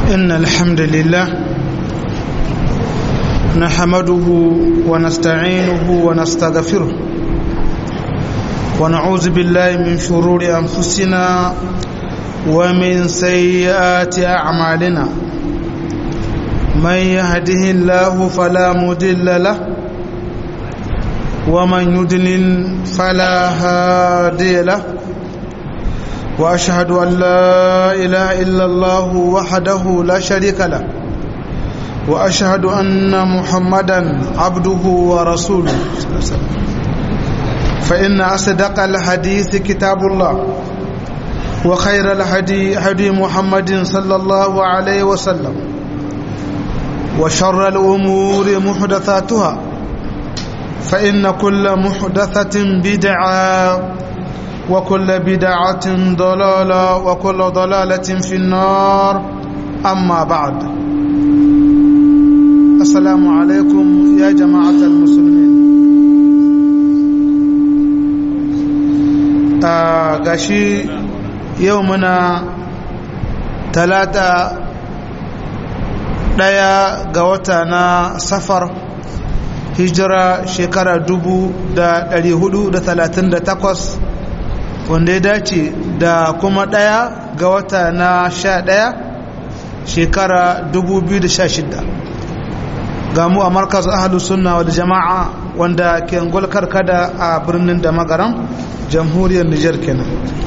إن الحمد لله نحمده ونستعينه ونستغفره ونعوذ بالله من شرور أنفسنا ومن سيئات أعمالنا من يهده الله فلا مضل له ومن يضلل فلا هادي له واشهد ان لا اله الا الله وحده لا شريك له واشهد ان محمدا عبده ورسوله فان اصدق الحديث كتاب الله وخير الهدي هدي محمد صلى الله عليه وسلم وشر الامور محدثاتها فان كل محدثه بدعه وكل بدعة ضلالة وكل ضلالة في النار أما بعد السلام عليكم يا جماعة المسلمين gashi yau muna talata ɗaya ga wata na safar hijira shekara dubu da ɗari hudu da talatin da takwas wanda ya dace da kuma ɗaya ga wata na sha ɗaya shekara 2016 ga mu a markaz ahalus sunna wal jama'a wanda ke ngulkar kada a birnin da magaran jamhuriyar nijar kenan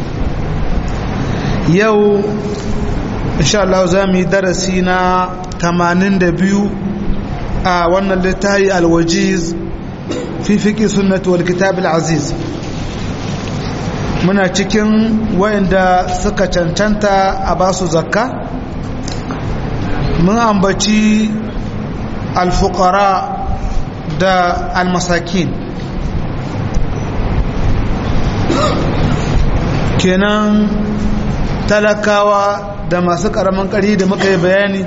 yau insha Allah za mu yi darasi na 82 a wannan littafi alwajiz fi fiƙi sunnati wal kitab al-aziz muna cikin wayanda suka cancanta a basu zakka mun ambaci alfukara da almasakin kenan talakawa da masu karamin ƙari da muka yi bayani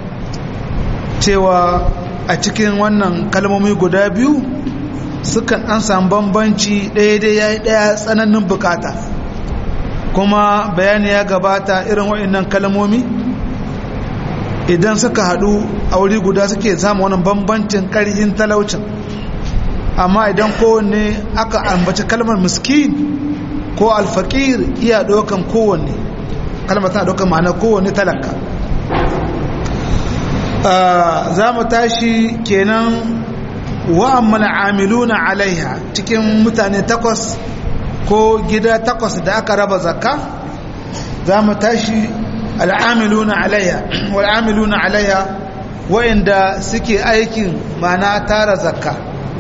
cewa a cikin wannan kalmomi guda biyu sukan an samu bambanci ɗaya dai ya yi ɗaya tsananin bukata kuma bayani ya gabata irin waɗannan kalmomi idan suka haɗu a wuri guda suke samun wani bambancin ƙarfin talaucin amma idan kowanne aka ambaci kalmar miskin ko alfaƙir iya ɗaukan kowanne kalmar tana ɗaukan ma'ana kowanne talaka za mu tashi kenan wa'amman amiluna alaiha cikin mutane takwas ko gida takwas da aka raba zakka za mu tashi al'amiluna alaiha wal'amiluna alaiha wa'inda suke aikin mana tara zakka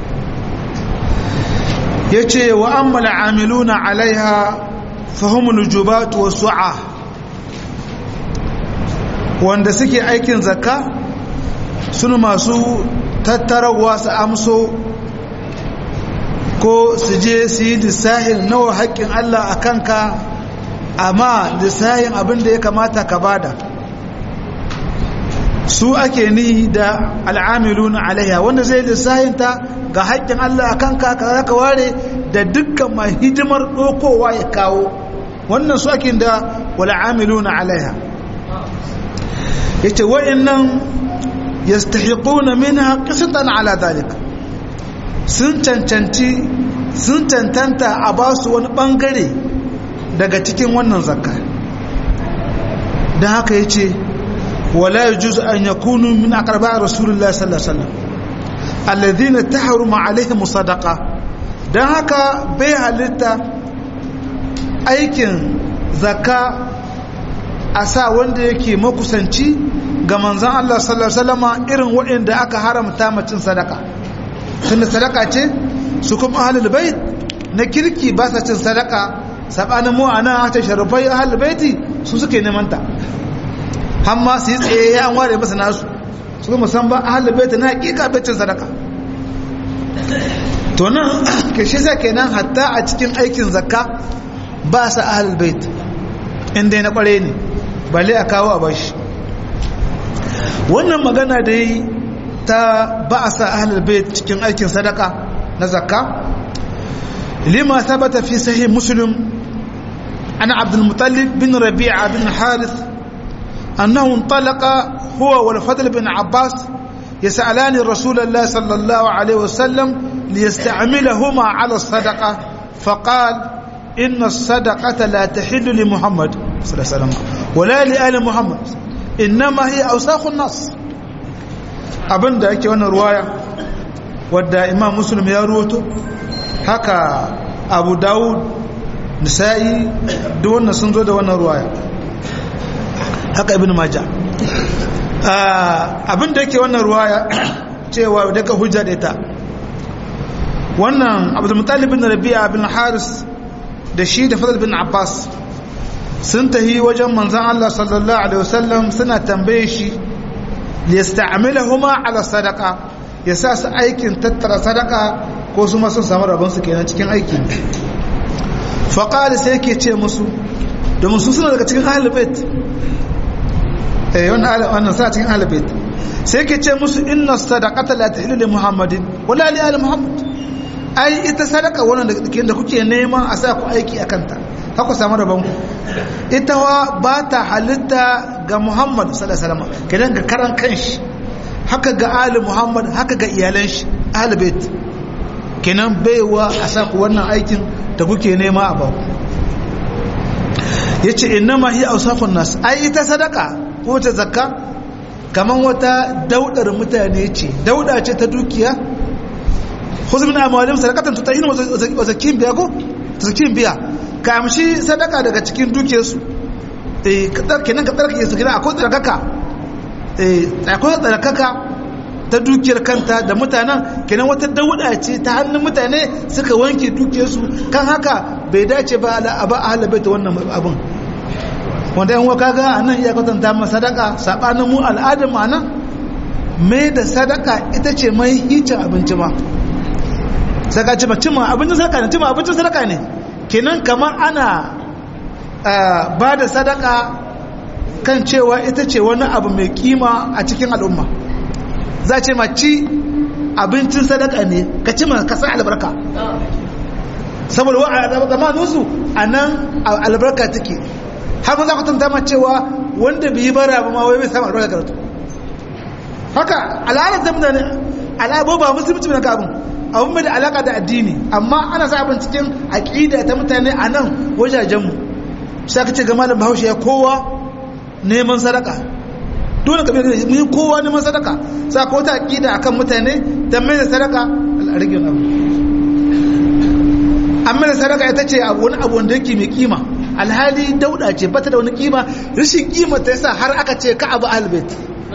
ya ce wa'amman amiluna alaiha fahimul jubatu wa su'a wanda suke aikin zakka sun masu tattarawa su amso ko su je su yi lissahin nawa haƙƙin Allah a kanka amma lissahin abin da ya kamata ka bada su ake ni da al'amilu na alaiya wanda zai lissahin ta ga haƙƙin Allah a kanka ka zaka ware da dukkan mai hidimar ɗokowa ya kawo wannan su ake da wal'amilu na alaiya ya ce wa'in nan yastahiquna minha qisatan ala dalik sun cancanci sun cancanta a ba su wani bangare daga cikin wannan zakka dan haka yace wala yajuz an yakunu min aqraba rasulullahi sallallahu alaihi wasallam alladhina tahruma alaihim sadaqa dan haka bai halitta aikin zakka a sa wanda yake makusanci ga manzan Allah sallallahu Alaihi wasallama irin waɗanda aka haramta macin sadaka tunda sadaka ce su kuma ahalul bait na kirki ba sa cin sadaka sabanin mu ana ta sharafai ahalul baiti su suke neman ta hamma su yi tsaye ya an ware masa nasu su kuma san ba ahalul bait na hakika bai cin sadaka to nan kashe sa kenan hatta a cikin aikin zakka ba sa ahalul bait inda na kware ne balle a kawo a bashi wannan magana da yi ta ba a sa ahalar bai cikin aikin sadaka na zakka lima sabata fi sahih muslim ana abdul mutallib bin rabi'a bin harith annahu talaqa huwa wal fadl bin abbas يسألان رسول الله صلى الله عليه وسلم ليستعملهما على الصدقة فقال إن الصدقة لا تحل لمحمد صلى الله عليه وسلم ولا لآل محمد إنما هي أوساخ الناس abin da ake wannan ruwaya wadda imam muslim ya ruwato haka abu dawud nisa'i duk wannan sun zo da wannan ruwaya haka ibn majah abin da yake wannan ruwaya cewa daga hujja da ita wannan abdulmutalib bin rabi'a bin haris da shi da fadl bin abbas sun tahi wajen manzan allah sallallahu alaihi wasallam suna tambaye shi liyasta'milahuma ala sadaqa ya sa su aikin tattara sadaka ko su ma sun samu rabon su kenan cikin aiki faqala sai yake ce musu domin su suna daga cikin ahlul bait eh wannan wannan suna cikin ahlul bait sai yake ce musu inna sadaqata la tahillu li muhammadin wala li ali muhammad ai ita sadaka wannan da kuke neman a sa ku aiki akan ta haka samu rabon ku ita wa ba ta halitta ga muhammad sallallahu alaihi wasallam kenan ga karan kanshi haka ga ali muhammad haka ga iyalan shi ahli bait kenan baiwa a sa ku wannan aikin da kuke nema a baku yace innama hiya awsafun nas ai ita sadaka ko ta zakka kaman wata daudar mutane ce dauda ce ta dukiya khudh min amwalihim sadaqatan tutahhinu wa zakkin biya ko zakkin biya ka amshi sadaka daga cikin dukiyarsu eh kadar kenan ka tsarkake su kenan akwai tsarkaka eh akwai tsarkaka ta dukiyar kanta da mutanen kenan wata dauda ce ta hannun mutane suka wanke dukiyarsu kan haka bai dace ba a ba a halabai ta wannan abin wanda yan waka ga a nan iya kwatanta ma sadaka saɓanin mu al'adar ma nan mai da sadaka ita ce mai hicin abinci ma saka ci cima abincin sadaka ne cima abincin sadaka ne kenan kamar ana ba da sadaka kan cewa ita ce wani abu mai kima a cikin al'umma za ce ma ci abincin sadaka ne ka ci ma ka sa albarka saboda wa zamaninsu a nan albarka take har ma za ku tanta ma cewa wanda bai yi bara ba ma wai bai samu albarka karatu haka al'adar da mutane al'abo ba musulunci na kabin abin mai da alaka da addini amma ana sa abin cikin aƙida ta mutane a nan wajajenmu sai ka ce ga malam bahaushe ya kowa neman sadaka dole ka bayyana mun kowa neman sadaka sa ko ta aƙida akan mutane dan mai da sadaka al'arigin abu amma da sadaka ita ce abu wani abu wanda yake mai kima alhali dauda ce bata da wani kima rashin kima ta yasa har aka ce ka abu albait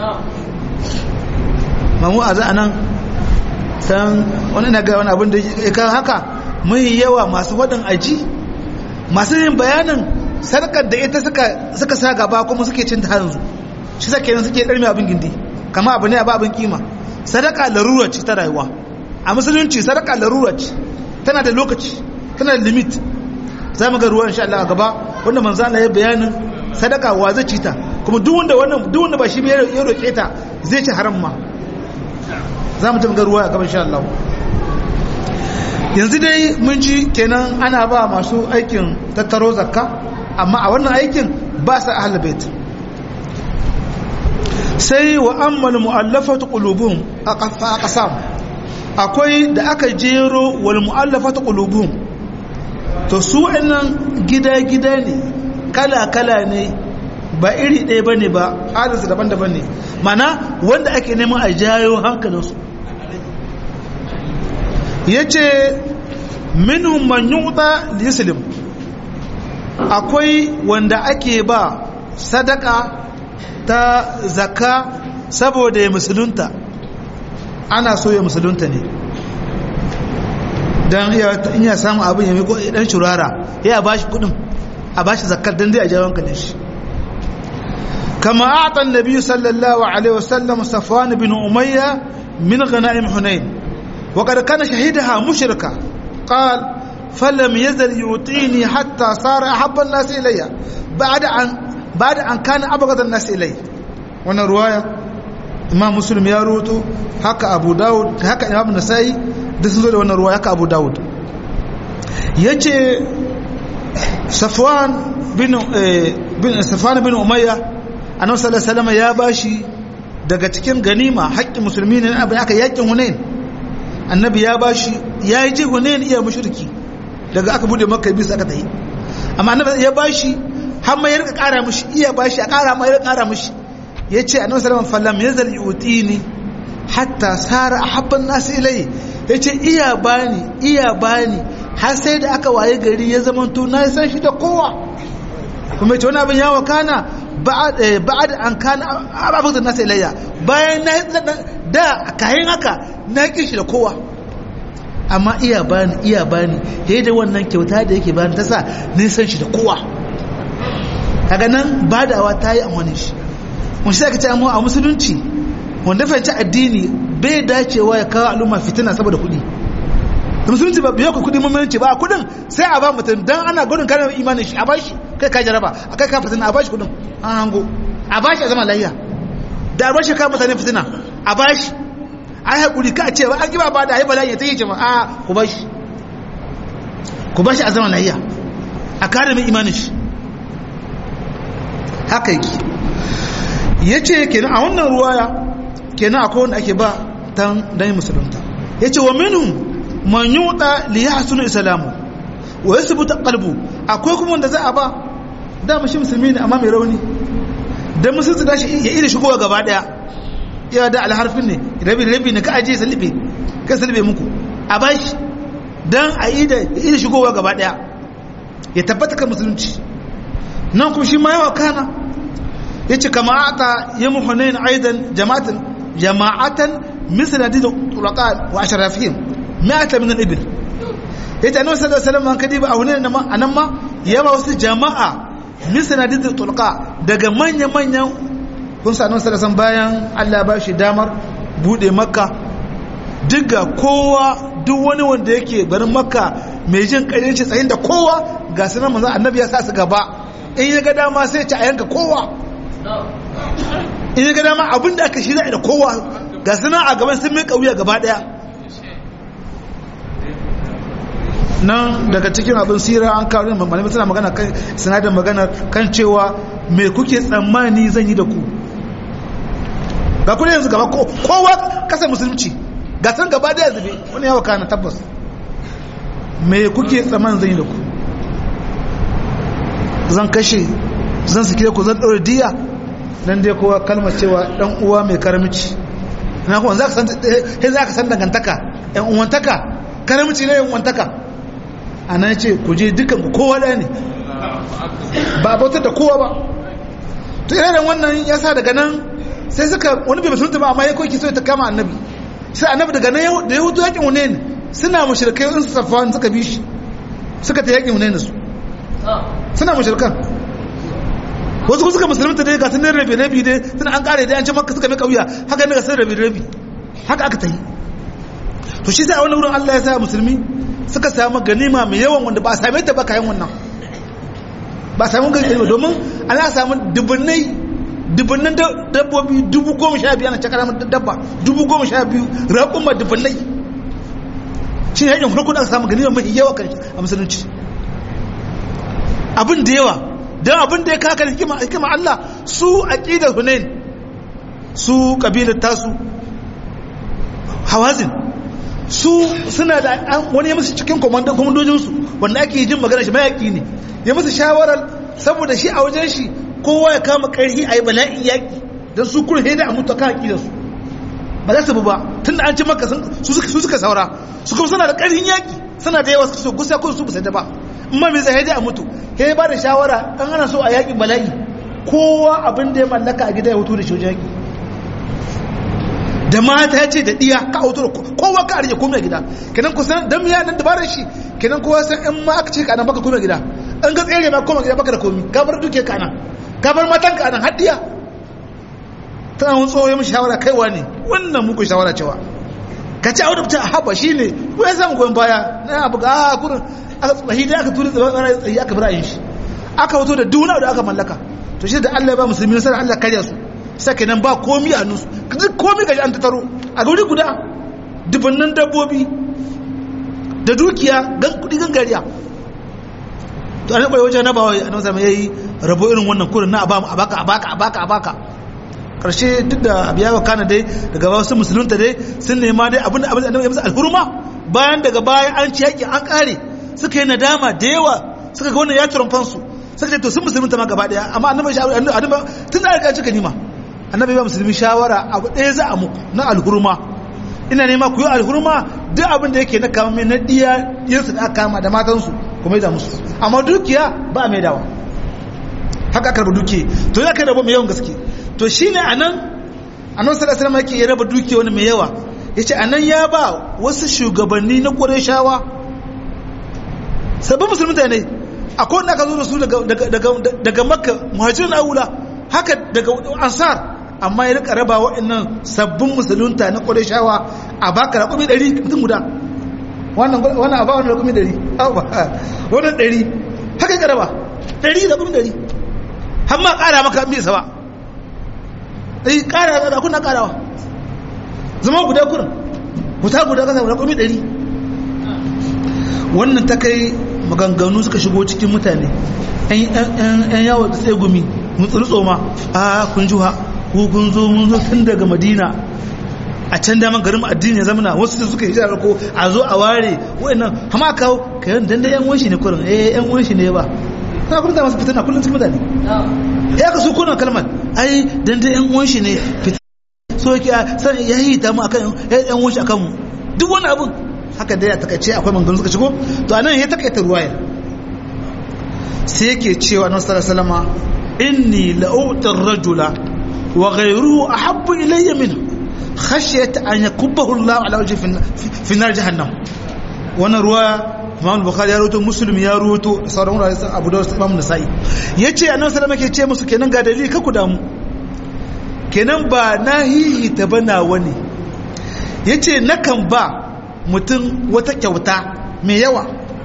mamu a za nan san wani na ga wani abin da ya kan haka mun yawa masu waɗin aji masu yin bayanin sarkar da ita suka sa gaba kuma suke cin ta hanzu shi sa kenan suke ɗarmi abin gindi kama abu ne a abin kima sadaka larura ce ta rayuwa a musulunci sadaka larura ce tana da lokaci tana da limit za mu ga ruwa insha Allah a gaba wanda manzo Allah ya bayanin sadaka wa zai ci ta kuma duk wanda wannan duk wanda ba shi ya roke ta zai ci haram ma za mu tafi ruwa a gaban sha Allah yanzu dai mun ji kenan ana ba masu aikin tattaro zakka amma a wannan aikin ba sa ahlul bait sai wa ammal mu'allafatu qulubuhum aqfa aqsam akwai da aka jero wal mu'allafatu qulubuhum to su wannan gida-gida ne kala-kala ne ba iri ɗaya ba ne ba halinsu daban-daban ne mana wanda ake neman a jayo hankalinsu ya ce minhum man yuta lislim akwai wanda ake ba sadaka ta zaka saboda ya musulunta ana so ya musulunta ne don iya samun abin ya miko dan shurara ya ba shi kudin a ba shi zakar don dai a jawon kalin shi kama a atan nabi sallallahu alaihi wasallam safwan bin umayya min ghanaim hunain wa qad kana shahidaha mushrika qal falam yazal yutini hatta sara ahabba an-nas ilayya ba'da an ba'da an kana abghad an-nas ilayya wannan ruwaya imam muslim ya ruwato haka abu dawud haka imam nasai da sun zo da wannan ruwa haka abu dawud ya ce safwan bin safwan bin umayya annabi sallallahu alaihi wasallam ya bashi daga cikin ganima haƙƙin musulmi ne abin aka yakin hunain annabi ya bashi ya yi ji hunain iya mushriki daga aka bude makka bisa aka tayi amma annabi ya bashi har ma ya rika ƙara mishi iya bashi a ƙara ma ya rika ƙara mishi yace annabi sallallahu alaihi wasallam yazal yutini hatta sara ahabban nas ilai yace iya bani iya bani har sai da aka waye gari ya zamanto na san shi da kowa kuma yace wani abin ya wakana ba'ad an kana abubuwan nasa ilayya bayan na da kayan haka na kishi da kowa amma iya bani iya bani ya da wannan kyauta da yake bani ta sa nisan shi da kowa kaga nan badawa ta yi amfani shi mun shi aka ce amma a musulunci wanda fahimci addini bai dacewa ya kawo al'umma fitina saboda kuɗi da musulunci ba biyo ku kuɗi mummunci ba kuɗin sai a ba mutum dan ana gudun kare imanin shi a bashi kai ka jaraba a kai ka fitina a bashi kuɗin an hango a bashi a zama layya da a bashi ka mutane fitina a bashi a yi haƙuri ka ce ba an giba ba da haifar layya ta yi ce ba a ku bashi ku bashi a zama layya a kare mai imanin shi haka yake ya ce kenan a wannan ruwaya kenan akwai wanda ake ba dan dan musulunta ya ce wa minhum man yuda li yahsunu islamu wa yathbutu qalbu akwai kuma wanda za a ba da mushi musulmi ne amma mai rauni dan musulunci da shi ya ida shigowa gaba daya ya da alharfin ne rabi rabi ne ka aje salibe ka salibe muku a bashi dan a ida ya ida shigowa gaba daya ya tabbata kan musulunci nan kuma shi ma yawa kana yace kama ata yamu hunain aidan jama'atan jama'atan misal hadith turaqat wa ashrafihim mi'ata min al-ibil yace annabi sallallahu alaihi wasallam kadi ba a hunain nan ma anan ma yawa wasu jama'a misal hadith turqa daga manyan manyan kun sa annabi sallallahu bayan Allah ba shi damar bude makka diga kowa duk wani wanda yake garin makka mai jin ƙarfi tsayin da kowa ga sunan manzo annabi ya sa su gaba in ya ga dama sai ci a yanka kowa in ya ga dama abinda aka shirya da kowa ga sunan a gaban sun mai kauya gaba daya nan daga cikin abin sira an kawo rin malamai suna magana kan sinadar magana kan cewa me kuke tsammani zan yi da ku ga kuma yanzu gaba kowa kasar musulunci ga san gaba daya zube wani yawa kana tabbas me kuke tsammanin zan yi da ku zan kashe zan sike ku zan ɗaure diya nan dai kowa kalmar cewa ɗan uwa mai karamci na kuma za ka san dangantaka ‘yan uwantaka karamci na ‘yan uwantaka a nan ce ku je dukan ku kowa ɗaya ne ba a bautar da kowa ba to irin wannan ya sa daga nan sai suka wani bai musulunta ba amma ya koki so ta kama annabi sai annabi daga nan da ya hutu yakin wune ne suna mashirkai in su safa suka bi shi suka ta yakin wune su suna mashirkan wasu suka musulunta dai ga sunan rabi rabi dai suna an kare dai an ce maka suka mai kauya haka ne ga sun rabi rabi haka aka ta yi to shi sai a wani wurin Allah ya sa musulmi suka samu ganima mai yawan wanda ba a same ta ba kayan wannan ba a samu ganima domin ana samu dubunnai dubunnan dabbobi dubu goma sha biyu ana cakar dabba dubu goma sha biyu raƙumma dubunnai shi ne yakin farko da aka samu ganima mai yawa kan a musulunci abin da yawa don abin da ya kaka hikima hikima Allah su aqidar Hunain su kabilar tasu Hawazin su suna da wani ya musu cikin komandojin su wanda ake jin magana shi mayaki ne ya musu shawarar saboda shi a wajen shi kowa ya kama karhi a yi bala'in yaki don su kurhe da a mutu kan aqidar su ba za su bu ba tunda an ci maka su suka saura su kuma suna da karhin yaki suna da yawa su gusa ko su ba ba amma mai zai a mutu he ba da shawara an ana so a yaƙin bala'i kowa abin da ya mallaka a gida ya hutu da shi yaƙi da mata ya ce da ɗiya ka hutu da kowa ka arje komai a gida kenan kusan dan miya nan dabarar shi kenan kowa san in ma aka ce ka nan baka komai a gida an ga tsere ma koma gida baka da komi ka bar duke ka nan ka bar matan ka nan har ɗiya tana wani tsohon mishi shawara kaiwa ne wannan muku shawara cewa ka ci auda ta haba shi ne ko ya samu goyon baya na abu ga a kurin tsahi da aka turi tsahi aka bira shi aka wato da duna da aka mallaka to shi da Allah ya ba musulmi nasara Allah karya su sake nan ba komi a nusu duk komi gaji an tattaro a guri guda dubannan dabbobi da dukiya gan kudi gangariya to an kwaye wajen nabawa a nan zama yayi rabo irin wannan kurin na abamu abaka abaka abaka abaka karshe duk da abiya wa kana dai daga wasu musulunta dai sun nema dai abin da abin da annabi ya musu alhurma bayan daga baya an ci yaki an kare suka yi nadama da yawa suka ga wannan ya turan fansu suka ce to sun musulunta ma gaba daya amma annabi annabi tun da aka cika nima annabi ba musulmi shawara abu ɗaya za a muku na alhurma ina nema ku yi alhurma duk abin da yake na kama mai na diya diyarsu da aka kama da matansu kuma da musu amma dukiya ba a mai dawa haka aka raba dukiya to ya kai raba mai yawan gaske to shine anan annabi sallallahu alaihi wasallam yake ya raba dukiya wani mai yawa yace anan ya ba wasu shugabanni na Qurayshawa sabbin musulmi ne akwai wanda aka zo da su daga daga daga Makka muhajirin aula haka daga ansar amma ya rika raba waɗannan sabbin musulunta na Qurayshawa a baka raƙumi 100 mutum guda wannan wannan a ba wannan raƙumi 100 wannan 100 haka ka raba 100 raƙumi 100 har ma ƙara maka mai saba eh ƙara da kuna ƙarawa zama guda kurin guta guda kasa guda kuma ɗari wannan ta kai maganganu suka shigo cikin mutane yan yawon da tsaye gumi mutsuru tsoma a kun juha ko kun zo mun zo tun daga madina a can daman garin addini ya zamana wasu da suka hijirar ko a zo a ware wa'annan hama kawo kayan dandan yan wanshi ne kurin eh yan wanshi ne ba ta kuma masu fitina kullum cikin mutane ya ka su kuna kalmar ai dan dai yan uwan shi ne so yake san ya yi ta mu akan yan uwan shi akan mu duk wani abun haka dai a takaice akwai mangan suka shigo to anan ya takaita ruwaya sai yake cewa annabi sallallahu alaihi wasallam inni la'uti ar-rajula wa ghayruhu ahabbu ilayya minhu khashyata an yakubbahu Allah ala wajhi fi nar jahannam wannan ruwaya imam bukhari ya rubuto muslim ya rubuto sauran wurare sun abu da wasu imam nasa'i ya ce annabi sallallahu alaihi ce musu kenan ga dalili ka ku damu kenan ba na hihi ta bana wani ya ce nakan ba mutum wata kyauta mai yawa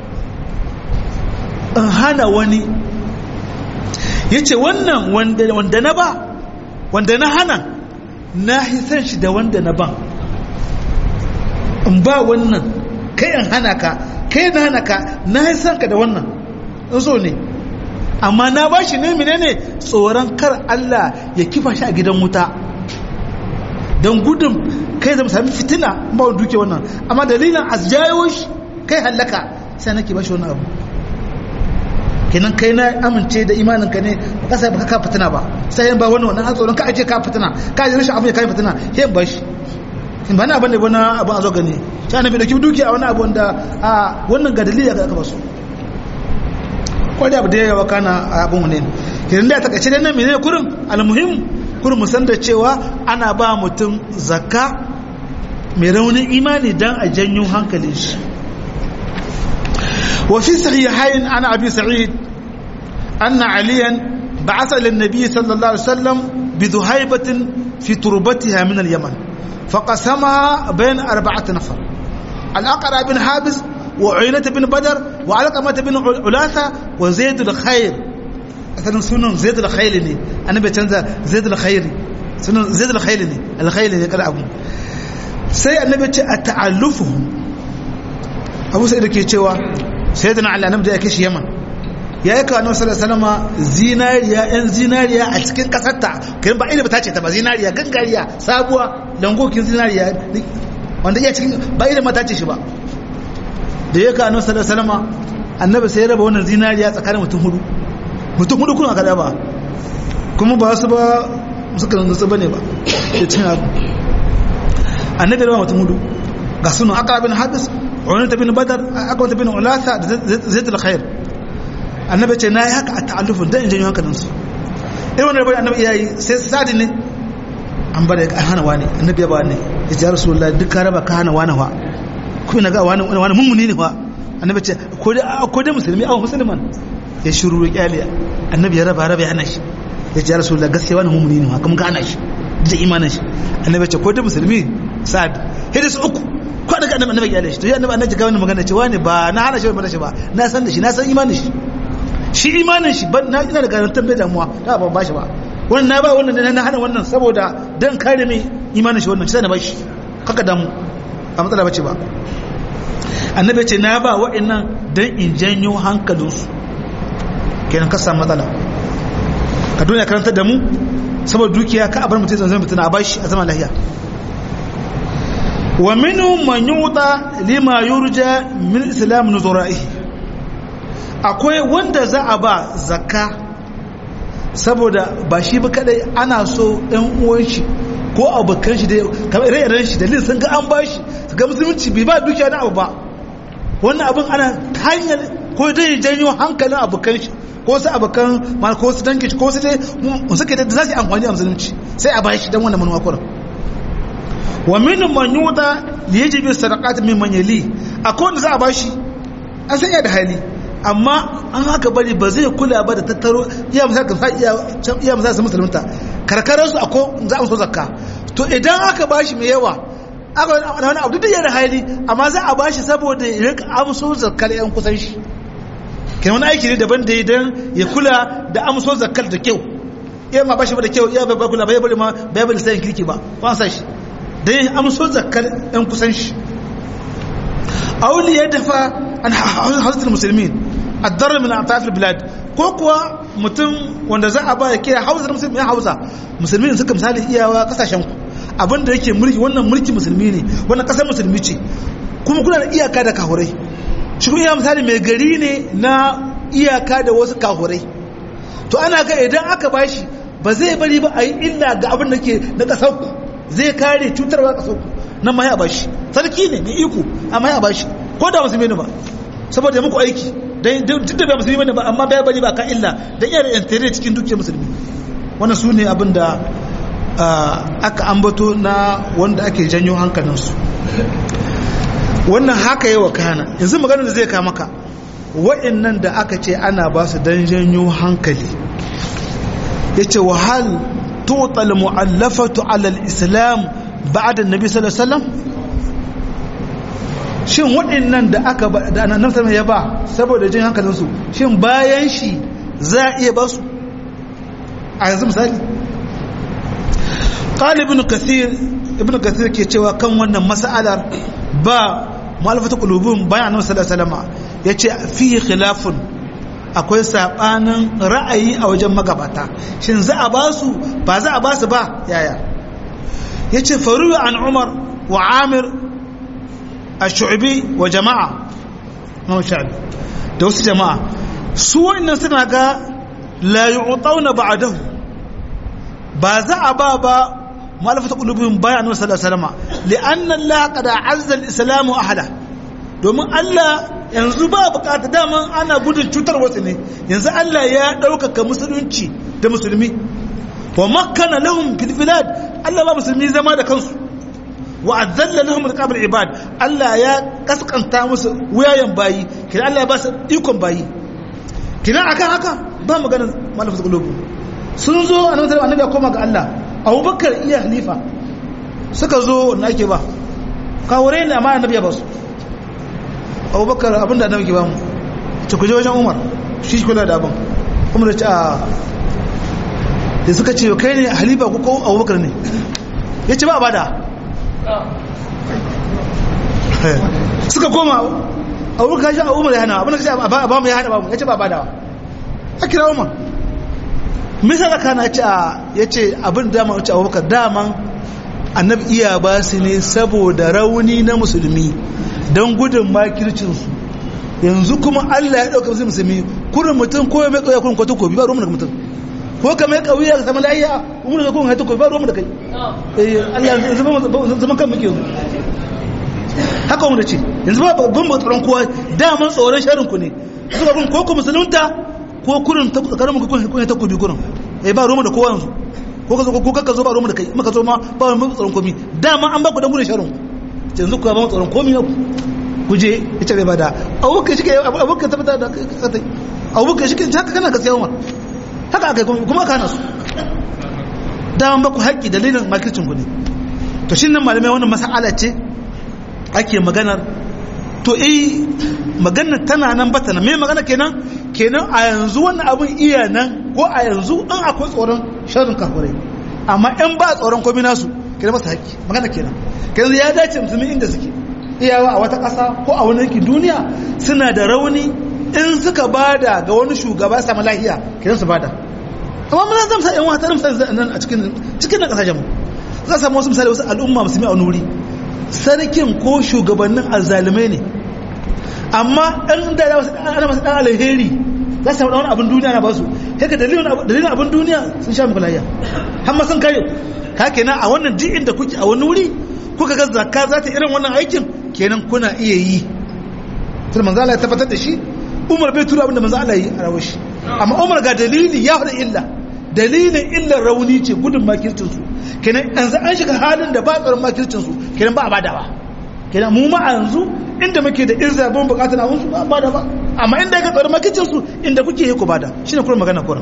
in hana wani ya ce wannan wanda na ba wanda na hana na hisan shi da wanda na ban in ba wannan kai in hana ka kai na hana ka na san ka da wannan in so ne amma na ba shi ne menene tsoron kar Allah ya kifa shi a gidan wuta don gudun kai zama sami fitina ba wani duke wannan amma dalilin a jayo shi kai hallaka sai nake ba shi wannan abu kenan kai na amince da imanin ka ne ba ka sai ba ka fitina ba sai ba wannan wannan tsoron ka aje ka fitina ka ji rashin abu ya kai fitina sai ba shi in ba na abin da wani abin a zo gani shi annabi da kibi dukiya wani abu wanda a wannan ga dalili aka basu ko da abu da yawa kana abin wani kiran da ta kace nan menene kurin almuhim kurin mu san da cewa ana ba mutum zakka mai raunin imani dan a janyo hankalin shi wa fi sahihain ana abi sa'id anna aliyan ba'atha lin nabiy sallallahu alaihi wasallam bi dhuhaibatin fi turbatiha min al-yaman فقسمها بين أربعة نفر الأقرع بن حابس وعينة بن بدر وعلقمة بن علاثة وزيد الخير مثلا سنن زيد الخيل ني أنا بتنزل زيد الخير سنن زيد الخيل ني الخيل ني قال أبو سي النبي أتعلفهم أبو سيد كي تشوا سيدنا علي أنا بدي أكيش يمن ya yi kawo nasarar salama zinariya yan zinariya a cikin kasarta kayan ba ina ba ta ce ta ba zinariya gangariya sabuwa langokin zinariya wanda iya cikin ba ina ma ta ce shi ba da ya kawo nasarar salama annabi sai ya raba wannan zinariya tsakanin mutum hudu mutum hudu kuna kada ba kuma ba su ba suka nutsu ba ne ba da cin abu annabi raba mutum hudu ga sunan aka bin hadis wani ta bin badar aka wata bin ulasa da zai khair annabi ce na yi haka a ta'allufin don in janyo hankalinsu irin wani rabar annabi iyayi sai sadi ne an bada ya hana wani annabi ya ba ne ya ce rasu Allah duk ka raba ka hana wani wa kuma na ga wani wani mummuni ne wa annabi ce ko dai musulmi a musulman ya shiru ya kyale annabi ya raba raba ya hana shi ya ce rasu Allah gaskiya wani mummuni ne wa kuma ka hana shi da imanin shi annabi ce ko dai musulmi sa'ad hidis uku ko daga annabi annabi kyale shi to ya annabi annabi ga wani magana ce wani ba na hana shi ba shi ba na san da shi na san imanin shi shi imanin shi ban na ina da garantar bai damuwa ta ban bashi ba wannan na ba wannan na hana wannan saboda dan kare mai imanin shi wannan sai na bashi kaka damu a matsala bace ba annabi ce na ba wa'annan dan in janyo hankalinsu kenan ka samu matsala ka duniya karantar da mu saboda dukiya ka abar mutum zanzan mutum a bashi a zama lahiya wa minu man yuta lima yurja min islam nuzura'ihi akwai wanda za a ba zakka saboda ba shi ba kadai ana so ɗan uwan shi ko abokan shi da kamar ire-iren shi dalilin sun ga an ba shi su ga musulunci bai ba dukiya na abu ba wannan abin ana ta hanyar ko dai janyo hankalin abokan shi ko su abokan ma ko su danke shi ko su dai suke da za su yi amfani da musulunci sai a ba shi don wannan manuwa kuran wa min man yuda li yajibi sadaqat min man yali akwai wanda za a ba shi an san ya da hali amma an haka bari ba zai kula ba da tattaro iya misal ka iya misal su musulunta karkarar su ako za a so zakka to idan aka bashi mai yawa aka wani abu duk da hali amma za a bashi saboda ya rika amso zakkar yan kusan shi kenan wani aiki ne daban da idan ya kula da amso zakkar da kyau iya ma bashi ba da kyau iya bai kula bai bari ma bai bari sayin kirki ba ba sa shi dan ya amso zakkar yan kusan shi auli ya dafa an hausatul musulmin addar min atafil bilad ko kuwa mutum wanda za a ba ya kira hausa musulmi ya hausa musulmi suka misali iyawa kasashen ku abinda yake mulki wannan mulki musulmi ne wannan kasar musulmi ce kuma kuna da iyaka da kahurai shi kuma iya misali mai gari ne na iyaka da wasu kahurai to ana ga idan aka bashi ba zai bari ba a yi illa ga abin da ke na kasar ku zai kare cutarwa kasar ku nan ma ya bashi sarki ne mai iko amma ya bashi ko da musulmi ne ba saboda muku aiki duk da ba musulmi ne ba amma bai bari ba ka illa da iya da yantere cikin dukiyar musulmi wannan su ne abin da aka ambato na wanda ake janyo hankalinsu wannan haka yi wa kana yanzu maganar da zai ka maka wa'annan da aka ce ana ba su don janyo hankali ya ce wahal total mu'allafatu alal islam ba'da nabi sallallahu alaihi wasallam shin waɗannan da aka da annabi sallallahu ya ba saboda jin hankalinsu shin bayan shi za a iya ba su a yanzu misali qali ibn kathir ibn kathir ke cewa kan wannan mas'alar ba mu'alafatu qulubun bayan annabi sallallahu alaihi wasallam yace fi khilafun akwai sabanin ra'ayi a wajen magabata shin za a ba su ba za a ba su ba yaya yace faru an umar wa amir ash-shu'bi wa jama'a no sha'bi da wasu jama'a su wannan suna ga la yu'tawna ba'dahu ba za a ba ba malafata qulubihim bayan annabi sallallahu alaihi wasallam li'anna Allah qad azza al-islam ahla domin Allah yanzu ba bukata daman ana gudun cutar wasu ne yanzu Allah ya ɗaukaka musulunci da musulmi wa makkana lahum fil bilad Allah ba musulmi zama da kansu wa azalla lahum riqab ibad Allah ya kaskanta musu wuyayen bayi kina Allah ya ba su ikon bayi kina akan haka ba magana malafata qulubu sun zo annabi annabi ya koma ga Allah Abubakar iya halifa suka zo wanda ake ba kawure ne amma annabi ya ba su abubakar abinda annabi ke ba mu ce ku je wajen umar shi kula da abin kuma da ce a da suka ce kai ne halifa ko ko abubakar ne ya ce ba a bada suka koma abubakar shi a umar ya hana abin da ce a ba mu ya hana ba mu ya ce ba a bada a kira umar misal aka na ce ya ce abin dama wuce abubakar daman annabi iya ba su ne saboda rauni na musulmi don gudun makircinsu yanzu kuma Allah ya ɗauka musu musulmi kurin mutum ko ya mai ƙauya kurin kwato kobi ba ruwan da mutum ko ka mai ƙauya ka samu layiya umar da kurin haita kobi ba ruwan da kai Allah zama kan muke yanzu haka wanda ce yanzu ba babban ba tsoron kowa daman tsoron sharin ku ne suka kun ko ku musulunta ko kurin tsakanin muku kun ta kobi kurin eh ba ruwan da kowa yanzu ko ka zo ko ka zo ba ruwan da kai maka zo ma ba ruwan tsoron komi dama an ba ku dan gudun sharin ku yanzu kuwa ba tsoron komi yau kuje ita bai bada abubakar shi ke abubakar tabbata da katai abubakar shi ke haka kana gaskiya umar haka aka yi kuma kana su daman baku haƙƙi dalilin makircin ku ne to shi nan malamai wannan mas'ala ce ake maganar to eh maganar tana nan bata nan me magana kenan kenan a yanzu wannan abun iya nan ko a yanzu an akwai tsoron sharrin kafirai amma in ba tsoron komi nasu kenan masa haƙƙi magana kenan kenan ya dace musulmi inda suke iyawa a wata ƙasa ko a wani yankin duniya suna da rauni in suka bada ga wani shugaba samu lahiya kenan su bada amma mun zama sa yan wata misali nan a cikin cikin nan kasashen mu za samu wasu misali wasu al'umma musulmi a nuri sarkin ko shugabannin azzalumai ne amma ɗan da ana masu ɗan alheri za su samu wani abin duniya na basu haka dalilin abin duniya sun sha muku layya har ma sun kare ka kenan a wannan duk inda kuke a wani wuri kuka ga zakka za ta irin wannan aikin kenan kuna iya yi tun manzo Allah ya tabbatar da shi Umar bai tura abinda manzo Allah yi a rawar shi amma Umar ga dalili ya faɗa illa dalilin illar rauni ce gudun makircin su kenan yanzu an shiga halin da ba tsaron makircin su kenan ba a badawa kenan mu ma yanzu inda muke da irza ban bukata na wasu ba bada ba amma inda ka tsaron makircin su inda kuke yi ku bada shine kuma magana kuran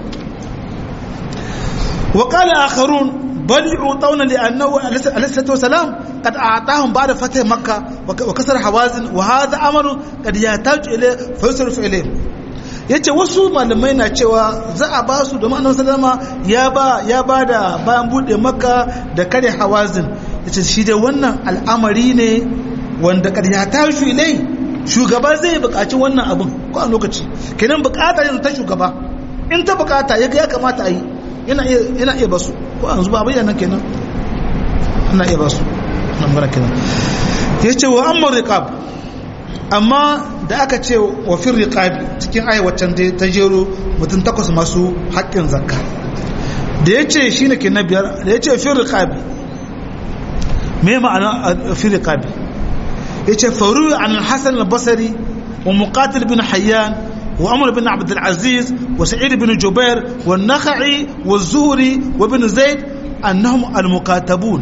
wa qala akharun بل يعطون لأنه عليه الصلاة والسلام قد أعطاهم بعد فتح مكة وكسر حوازن وهذا أمر قد يحتاج إليه فيصرف إليه yace wasu malamai na cewa za a ba su domin annabi sallama ya ba ya ba da bayan bude makka da kare hawazin yace shi dai wannan al'amari ne wanda kad ya tashi ilai shugaba zai buƙaci wannan abin ko a lokaci kenan buƙata yanzu ta shugaba in ta buƙata ya ya kamata a yi yana iya yana iya basu ko yanzu ba bayyana kenan ana iya basu nan bara kenan yace wa amma riqab amma da aka ce wa fir riqabi cikin ayi waccan da ta jero mutum takwas masu haƙƙin zakka da yace shine ke na biyar da yace fir riqabi me ma'ana fir riqabi yace faru an al-hasan al-basri wa muqatil bin hayyan وعمر بن عبد العزيز وسعيد بن جبير والنخعي والزهري وابن زيد أنهم المكاتبون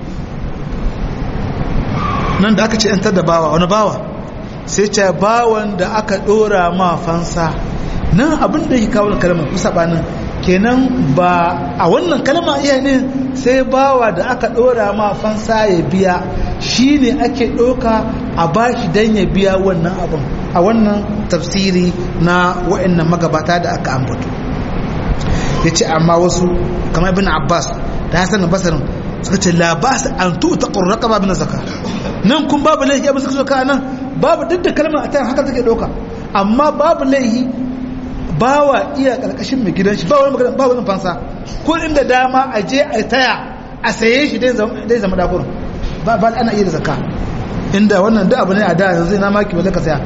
nan da aka ce ‘yantar da bawa wani bawa sai ce bawan da aka ɗora ma fansa nan abin da yake kawo kalmar kusa banin kenan ba a wannan kalma iya ne sai bawa da aka ɗora ma fansa ya biya shi ne ake ɗauka a bashi don ya biya wannan abin a wannan tafsiri na wa'annan magabata da aka ambato ya ce amma wasu kamar bin abbas da hassan da basarin suka ce labas an tuta ƙurraka babu na zaka nan kun babu laihi abin suka soka nan babu duk da kalmar a haka take ɗauka amma babu laihi bawa iya ƙarƙashin mai gidan shi ba wani magana ba wani fansa ko inda dama a je a taya a saye shi dai zama dakurin ba ana iya da zaka inda wannan da abu ne a da yanzu ina maki wale ka saya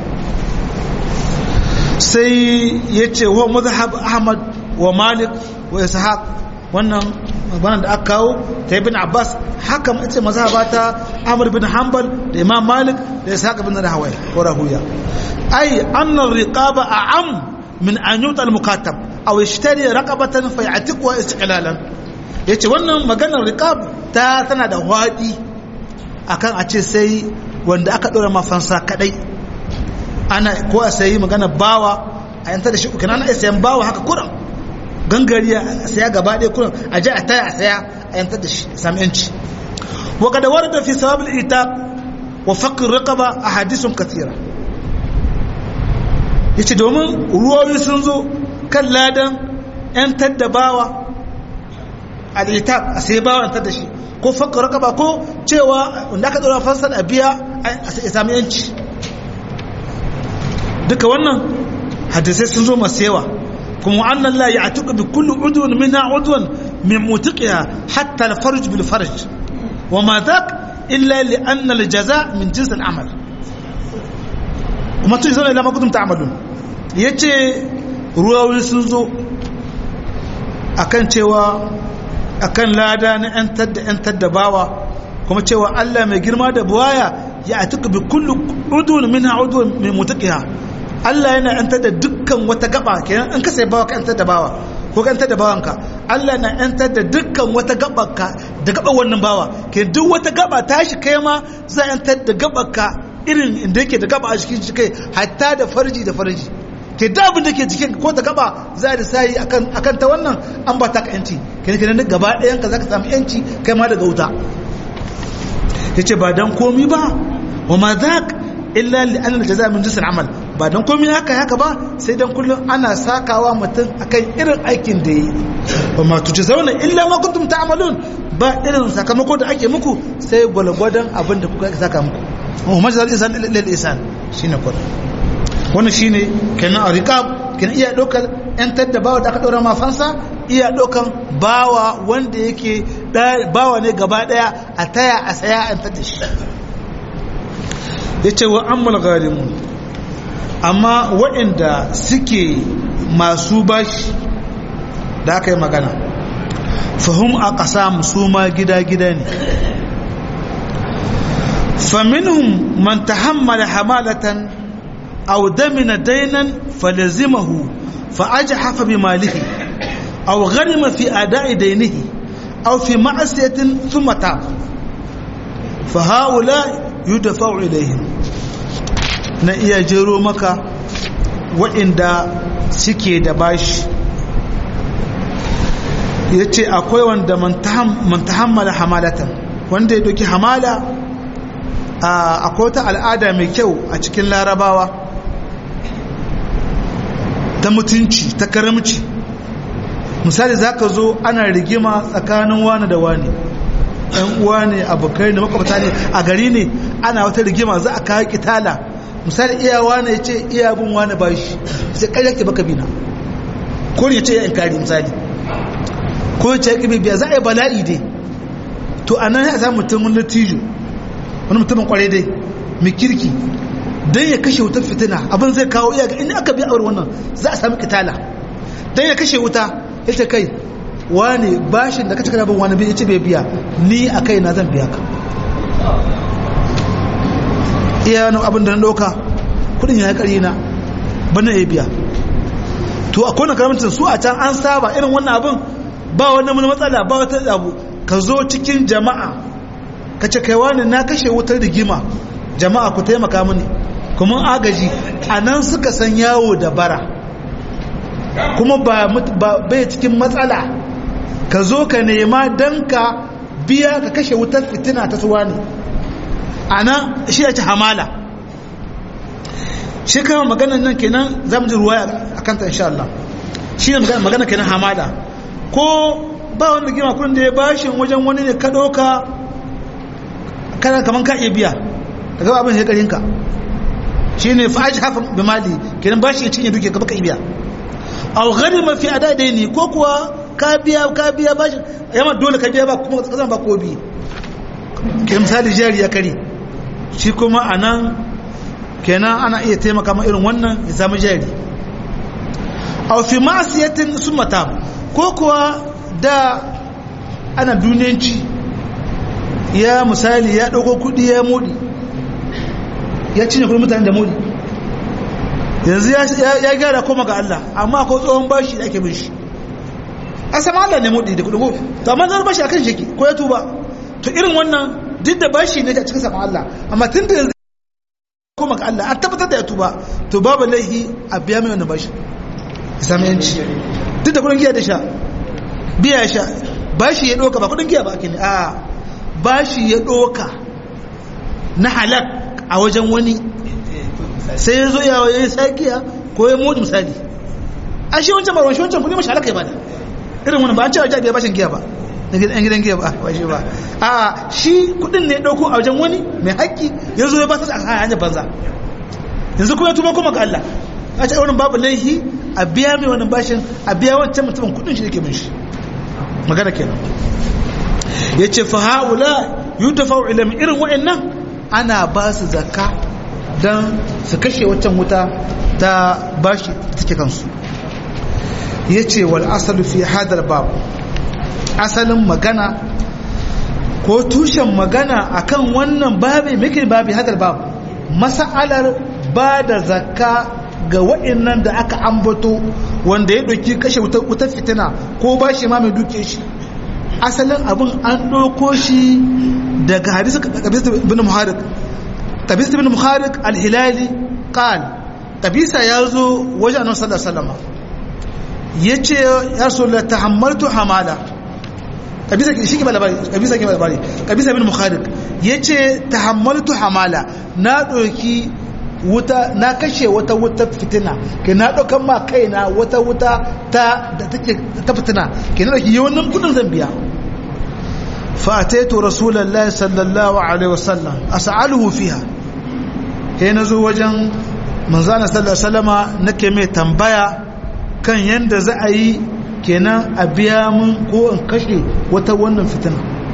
sai ya ce wa mazhab ahmad wa malik wa ishaq wannan maganar da aka kawo ta ibn abbas haka mace mazhaba ta amr bin hanbal da imam malik da ishaq bin rahawai ko rahuya ai anna riqaba a'am min an yuta al-mukatab aw yashtari raqabatan fa ya'tiqu istiqlalan yace wannan maganar riqab ta tana da wadi akan a ce sai wanda aka dora mafansa kadai ana ko a sayi magana bawa a yanta da shi kana ana sayan bawa haka kuran gangariya a saya gaba ɗaya kuran a je a taya a saya a yanta da shi sami yanci wa kada warda fi sawab al-itaq wa faqr raqaba ahadithun kathira yace domin ruwayoyi sun zo kan ladan yantar da bawa al-itaq a sai bawa yantar da shi ko faqr raqaba ko cewa wanda aka dora fansar a biya a sami yanci duka wannan hadisai sun zo masu yawa kuma annan la ya tuka bi kullu udwan minha udwan min mutiqiha hatta al farj bil farj wa ma dhak illa li anna al jaza min jins al amal kuma tun zama ila ma kuntum ta'malun yace ruwawi sun zo akan cewa akan lada na yantar da yantar da bawa kuma cewa Allah mai girma da buwaya ya tuka bi kullu udwan minha udwan min mutiqiha Allah yana yantar da dukkan wata gaba kenan in ka sai bawa ka yantar da bawa ko ka yantar da bawanka Allah na yantar da dukkan wata gabanka da gaban wannan bawa ke duk wata gaba tashi kai ma za yantar da gabanka irin inda yake da gaba a cikin shi kai hatta da farji da farji ke da abin da ke jikin ko ta gaba za da sai akan akan ta wannan an ba ta ka yanci kenan kenan duk gaba ɗayan ka zaka samu yanci kai ma daga wuta yace ba dan komi ba wa ma zak illa li anna jaza min jinsil amal ba dan komai haka haka ba sai dan kullum ana sakawa mutum akan irin aikin da yi ba ma tuce zauna illa ma kuntum ta'malun ba irin sakamako da ake muku sai gwalgwadon abin da kuka saka muku wa majzal insan lil insan shine kun wannan shine kenan riqab kenan iya dokar yan tadda bawa da aka dora ma fansa iya ɗaukan bawa wanda yake bawa ne gaba ɗaya a taya a saya an tada shi ya ce wa ammal garimun amma waɗanda suke masu bashi da aka yi magana fahim a ƙasa su ma gida-gida ne faminhum man tahammala hamalatan aw damina dainan falazimahu فأجحف بماله أو غرم في أداء دينه أو في معصية ثم تاب فهؤلاء يدفع إليهم na iya jero maka waɗanda suke da bashi ya ce akwai wanda man tahammala hamalatan wanda ya doki hamala akwai wata al'ada mai kyau a cikin larabawa ta mutunci ta karamci misali za ka zo ana rigima tsakanin wani da wani ɗan uwa ne abokai da makwabta ne a gari ne ana wata rigima za a kawo kitala misali iya wani ya ce iya bin wani ba shi sai ƙarya ke baka bina ko ya ce ya inkari misali ko ya ce ya biya za a yi bala'i dai to a nan ya samu mutum wani tijo wani mutumin kwarai dai mai kirki don ya kashe wutar fitina abin zai kawo iya ga inda aka biya aure wannan za a sami kitala don ya kashe wuta ya ce kai wane bashin da kace kana bin wani ya ce bai biya ni a kai na zan biya ka iya wani abin da na ɗauka kudin ya kari na bana ya biya to a kone karamcin su a can an saba irin wannan abin ba wani matsala ba wata abu ka zo cikin jama'a ka ce kai wani na kashe wutar rigima jama'a ku taimaka mini kuma agaji a nan suka san yawo da bara kuma ba bai cikin matsala ka zo ka nema don ka biya ka kashe wutar fitina ta suwa ne a nan shi ya ci hamala shi kama maganan nan kenan za mu ji ruwa a kanta insha Allah shi ne magana kenan hamala ko ba wanda gima kudin da ya bashin wajen wani ne ka ɗauka kana kaman ka iya biya daga abin ya karinka shi ne fa'aji hafa bi mali kenan bashi ya cinye duke ka baka ibiya aw gharima fi adadaini ko kuwa ka biya ka biya bashi yamma dole ka biya ba kuma kasan ba ko bi ke misali jari ya kare shi kuma anan kenan ana iya taimaka ma irin wannan ya samu jari aw fi ma'siyatin sumata ko kuwa da ana duniyanci ya misali ya dauko kudi ya mudi ya cinye kudin mutane da mudi yanzu ya gyara koma ga Allah amma ko tsohon bashi da ake bin shi a sama Allah ne mudi da kudin ko to amma zan bashi akan sheki ko ya tuba to irin wannan duk da bashi ne a cikin sama Allah amma tun da yanzu koma ga Allah an tabbatar da ya tuba to babu laihi a biya mai wannan bashi sami yanci duk da kudin giya da sha biya sha bashi ya doka ba kudin giya ba ake ne a bashi ya doka na halak a wajen wani sai ya zo yawa ya yi sakiya ko ya modi misali a shi wancan barwan shi wancan kudi mashi halaka ya bada irin wani ba an cewa jabi ya bashin giya ba na gidan gidan giya ba ba shi ba a shi kudin ne ya dauko a wajen wani mai haƙƙi ya zo ya ba ta a hanyar banza yanzu kuma ya tuba kuma ga Allah a ce wani babu laihi a biya mai wani bashin a biya wancan mutumin kudin shi yake min shi magana kenan ya ce fa ha'ula yutafa'u ilmi irin wa'annan ana ba su zakka don su kashe waccan wuta ta bashi take kansu ya ce wal asalu fi hadar babu asalin magana ko tushen magana akan wannan babi muke babi hadar babu masa'alar ba da zakka ga wa'annan da aka ambato wanda ya ɗauki kashe wutar fitina ko bashi ma mai duke shi asalin abin an ɗauko shi daga hadisi kabisa bin muharik kabisa bin muharik al-hilali qal kabisa ya zo wajen annabi sallallahu alaihi wasallam yace ya rasulullah tahammaltu hamala kabisa shi ke labari kabisa ke labari kabisa bin muharik yace tahammaltu hamala na ɗauki wuta na kashe wata wuta fitina ke na ɗaukan ma kaina wata wuta ta da take ta fitina ke na ɗauki yawanin kudin zan biya فأتيت رسول الله صلى الله عليه وسلم أسأله فيها هنا زو وجن من زانا صلى الله عليه وسلم نكي مي تنبايا كان يند زأي kenan a biya mun ko in kashe wata wannan fitina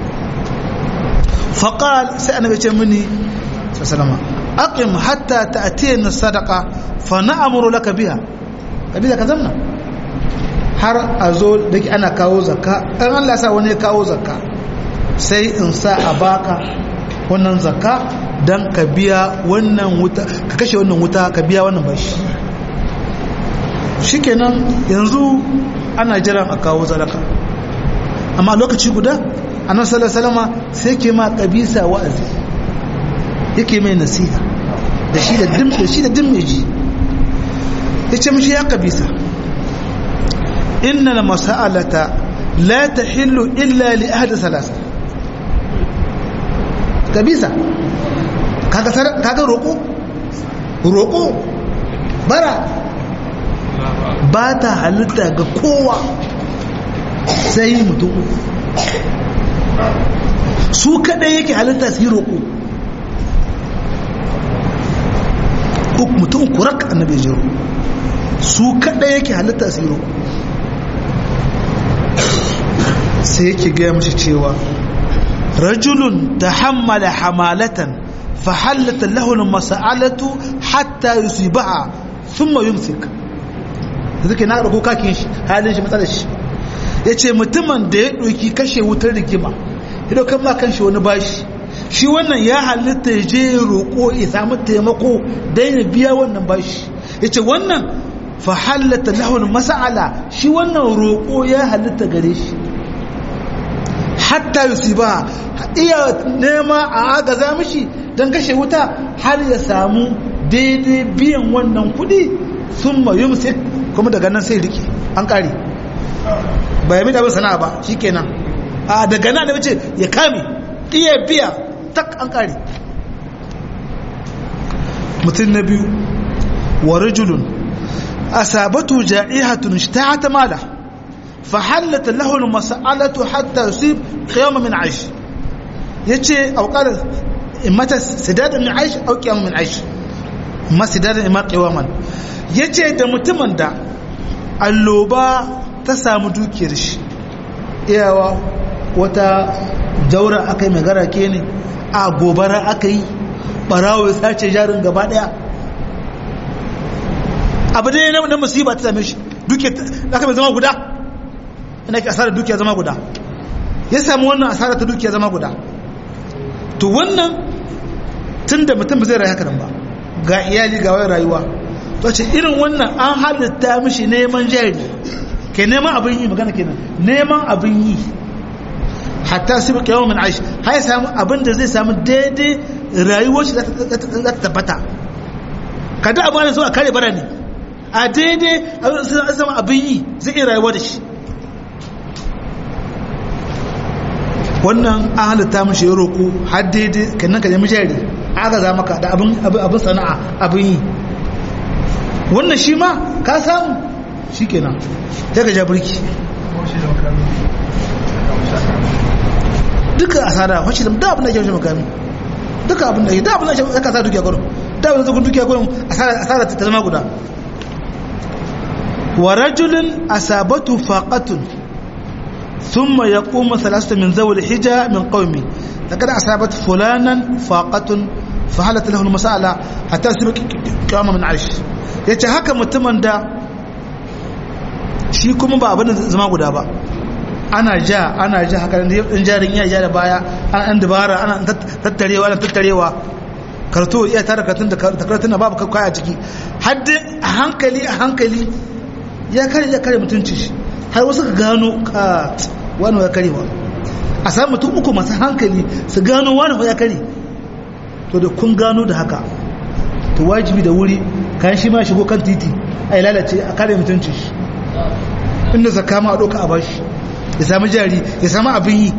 faƙal sai annabi ce mini sallama aqim hatta ta'tiyana sadaqa fa na'muru laka biha kabila ka zamna har a zo da ana kawo zakka an Allah sa wani ya kawo zakka sai in sa a baka wannan zakka dan ka biya wannan wuta ka kashe wannan wuta ka biya wannan bashi shikenan yanzu ana jiran a kawo sadaka amma lokaci guda annabi sallallahu alaihi wasallam sai ke ma kabisa wa'azi yake mai nasiha da shi da dim da shi da dim ji yace mishi ya kabisa inna al mas'alata la tahillu illa li ahad salasa kabisa kaga kaga roko roko bara ba ta halitta ga kowa sai mutum su kadai yake halitta su yi roƙo mutum kurak annabi jiro su kadai yake halitta su yi roƙo sai yake gaya mashi cewa rajulun ta hammala hamalatan fa hallata lahun masa'alatu hatta yusibaha thumma yumsik zuke na ɗauko kakin shi halin shi matsalar shi ya ce mutumin da ya ɗauki kashe wutar rigima ya ɗaukan ma kan shi wani bashi shi wannan ya halitta ya je roƙo ya samu taimako don ya biya wannan bashi ya ce wannan fa halatta lahun masa'ala shi wannan roƙo ya halitta gare shi hatta yusiba iya nema a agaza mishi don kashe wuta har ya samu daidai biyan wannan kuɗi sun mayumsik kuma daga nan sai riki an kare ba ya mita bin sana'a ba shi kenan a daga nan da ce ya kame iya biya tak an kare mutum na biyu wa rajulun asabatu ja'ihatun ishta'ata mala fa hallata lahu mas'alatu hatta yusib qiyam min aish yace aw qala mata sidad min aish aw qiyam min aish ma sidad ma qiyaman yace da mutumin da alloba ta samu dukiyar shi iyawa wata jaura aka yi mai garake ne a gobara aka yi barawo ya sace jarin gaba daya abu ne na musiba ta same shi dukiyar aka mai zama guda ina ke asarar dukiyar zama guda ya samu wannan asarar ta dukiyar zama guda to wannan tun da mutum zai rayu haka nan ba ga iyali ga wayar rayuwa to ce irin wannan an halitta mishi neman jari ke neman abin yi magana kenan neman abin yi hatta su bi kyawun min aishi har ya samu abin da zai samu daidai rayuwar shi za ta tabbata kada abu ana so a kare bara ne a daidai zama abin yi zai iya rayuwa da shi wannan an halitta mishi ya roƙo har daidai kannan ka nemi jari aka za maka da abin sana'a abin yi wannan shi ma ka samu shi kenan ta ga jabirki duka asara wacce da da abin da ke shi makami duka abin da ke da abin da ke aka sa dukiya gurin da abin da zukun dukiya gurin asara ta zama guda wa rajulun asabatu faqatun ثم يقوم ثلاثة من ذوي الحجة من قومي لقد أصابت فلانا فاقة فحلت له المسألة حتى سبك كامل من عيش yace haka mutumin da shi kuma ba abin zama guda ba ana ja ana ja haka ɗan jarin iya ja da baya ana ɗan dabara ana tattarewa ana tattarewa karto iya tara karatun da karatun da babu kaya ciki har a hankali a hankali ya kare ya kare mutunci shi har wasu ka gano ka wani ya karewa a samu mutum uku masu hankali su gano wani ya kare to da kun gano da haka to wajibi da wuri kayan shi ma shigo kan titi a yi lalace a kare mutunci shi inda zaka ma a ɗauka a bashi ya sami jari ya sami abin yi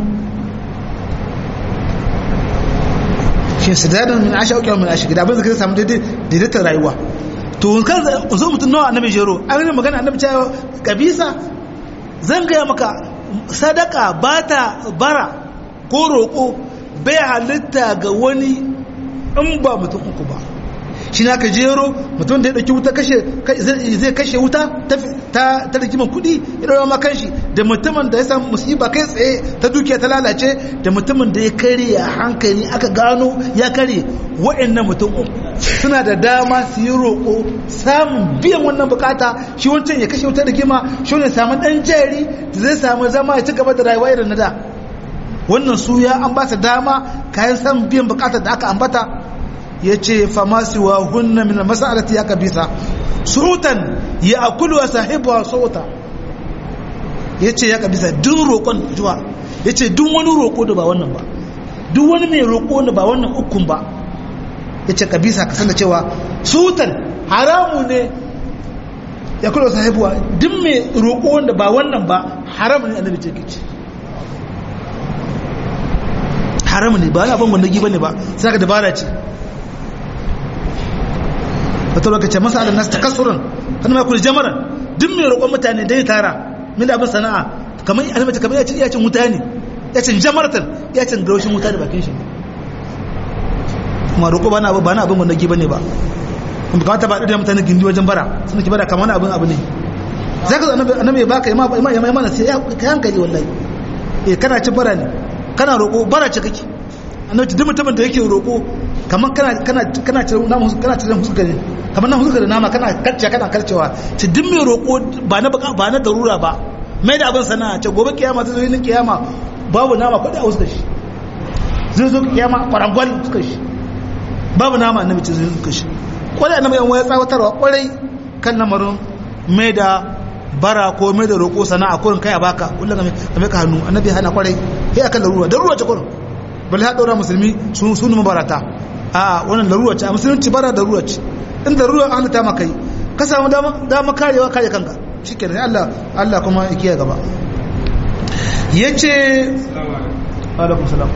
shi su dadin min ashe auƙiyar min ashe gida abin zaka samu daidaitar rayuwa to kan zo mutum nawa annabi jero an yi magana annabi cewa kabisa zan gaya maka sadaka ba ta bara ko roƙo bai halitta ga wani in ba mutum uku ba shi na ka jero mutum da ya ɗauki wuta kashe zai kashe wuta ta ta rigima kuɗi ya ɗaura ma kanshi da mutumin da ya samu musiba kai tsaye ta dukiya ta lalace da mutumin da ya kare a hankali aka gano ya kare wa'annan mutum suna da dama su yi roƙo samun biyan wannan bukata shi wancan ya kashe wuta rigima shi wani samu ɗan jari da zai samu zama ya ci gaba da rayuwa irin na da wannan su ya an ba su dama kayan samun biyan bukatar da aka ambata ya ce famasi wa hunna min masalati ya kabisa surutan ya akulu wa sahibu wa sauta ya ce ya kabisa duk roƙon juwa ya ce duk wani roƙo da ba wannan ba duk wani mai roƙo da ba wannan ukun ba ya ce kabisa ka san da cewa sutan haramu ne ya kula sahibu wa duk mai roƙo da ba wannan ba haramu ne annabi ce kici haramu ne ba ya abin wanda giba ne ba sai ka dabara ce wata lokaci masa ala nasu takasurin kan ma kuli jamaran duk mai roƙon mutane dai tara min abin sana'a kamar alimata kamar yacin iyacin wuta ne yacin jamaratan yacin gaushin wuta da bakin shi kuma roƙo ba na abu ba na abin wanda giba ne ba kuma kamata ba da mutane gindi wajen bara suna ki bara kamar abin abu ne za ka annabi ya baka ya mana sai ya hankali wallahi eh kana cin bara ne kana roƙo bara ce kake annabi duk mutumin da yake roƙo kamar kana kana kana cire namu kana cire huska ne kamar nan huska da nama kana karce kana karcewa ci duk mai roƙo ba na ba na darura ba mai da abin sana'a ce gobe kiyama ta zo yin kiyama babu nama kudi a huska shi zai zo kiyama kwarangwal huska shi babu nama annabi ce zai huska shi kwarai annabi yan waya tsawatarwa kwarai kan lamarin mai da bara ko mai da roƙo sana'a kurin kai a baka kullum ka mai ka hannu annabi hana kwarai sai akan larura darura ce kurin bal ha daura musulmi sun sun mabarata a wannan larura ce a musulunci bara darura ce in darura an ta maka yi ka samu dama dama karewa kare kanka shikenan Allah Allah kuma ya kiyaye gaba yace alaikum salam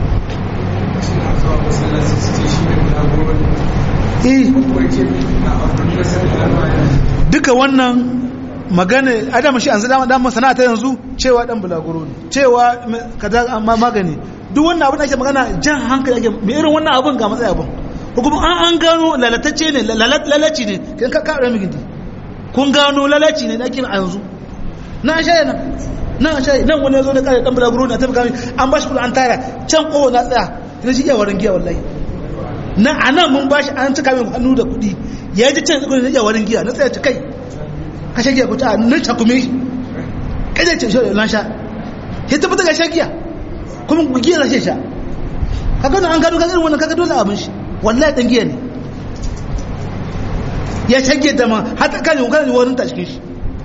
duka wannan magana adam shi an zama dan masana ta yanzu cewa dan bulaguro ne cewa kaza amma magani duk wannan abin da ake magana jan hankali ake mai irin wannan abin ga matsayi abin kuma an an gano lalatacce ne lalaci ne kan ka ka rami gindi kun gano lalaci ne da ake a yanzu na shaye nan na shaye nan wani yazo da kare dan bulaguro ne a tafi kami an bashi kula an tara can kowa na tsaya ina shi iya warin giya wallahi na anan mun bashi an cika min hannu da kuɗi ya ji can kudin iya warin giya na tsaya ta kai kashe giya ku ta nan cakume shi kaje ce shi lan sha ya tabbata ga shagiya kuma ku giya rashe sha kaga an gado kaga irin wannan kaga dole abin shi wallahi dan giya ne ya shage da ma hata kan yi kan wurin ta cikin shi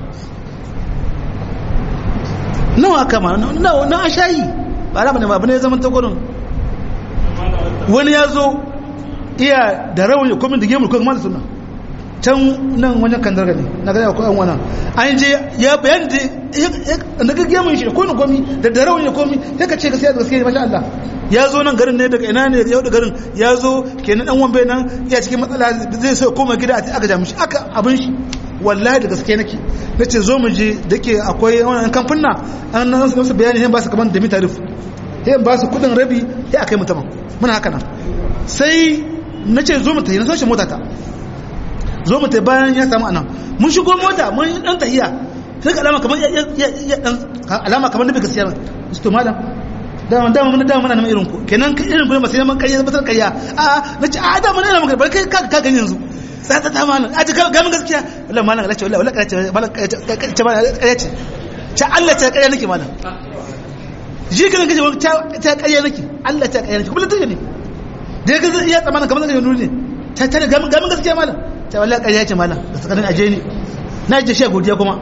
nawa kama nawa na shayi ba ra bane ba bane zaman ta gurin wani ya zo iya da rawani kuma da gemur kuma da sunna can nan wajen kan darga ne na gani akwai wannan an je ya bayan da na gaggiyar mun shi da kone komi da da rauni komi sai ka ce gaskiya da gaskiya masha Allah ya zo nan garin ne daga ina ne yau da garin ya zo kenan dan wambe nan ya cikin matsala zai so koma gida a aka ja mishi aka abin shi wallahi da gaskiya nake nace zo mu je dake akwai wannan kamfuna an nan su bayani sai ba su kaman da mi tarif sai ba su kudin rabi sai akai mutum muna haka nan sai nace zo mu tayi na so shi mota ta zo mu ta bayan ya samu anan mun shigo mota mun dan tahiya sai ka alama kamar ya dan alama kamar nabi gaskiya su to malam dama dama mun dama muna nan irin ku kenan irin ku ne masu neman ƙarya batar ƙarya a na ce a dama ne maka bar kai ka ka gani yanzu sai ta ta malam a ce ga mun gaskiya wallahi malam Allah ce wallahi wallahi ƙarya ce malam ƙarya ce malam ƙarya ce ce Allah ce ƙarya nake malam ji kana kace ta ƙarya nake Allah ta ƙarya nake kuma lantarki ne da ya ga iya tsamanin kamar zai nuni ne ta ta ga mun gaskiya malam ta wallahi ƙarya ce malam da sakanin aje ni na je shi godiya kuma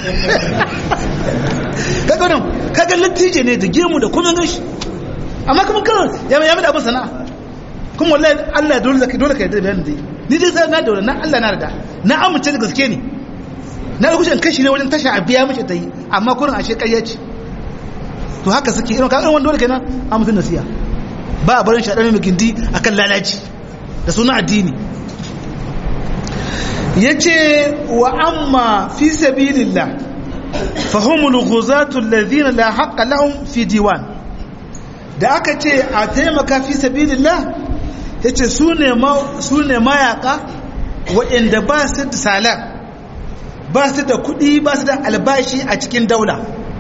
kaga nan kaga latije ne da gemu da kuma gashi amma kuma kan ya ya da abin sana'a kuma wallahi Allah dole zaka dole ka yarda da bayanin dai ni dai sai na dole na Allah na yarda na amince da gaske ne na rukushin kashi ne wajen tasha a biya mishi tayi amma kurin ashe ƙarya ce to haka suke irin kaga wanda dole kenan a mutun nasiya ba a barin shaɗar mai gindi akan lalaci da suna addini yace wa amma fi sabilillah fahimul ghuzatu alladhina la haqqa lahum fi diwan da aka ce a taimaka fi sabilillah yace sune ma sune mayaka waɗanda ba su da salar ba su da kuɗi ba su da albashi a cikin daula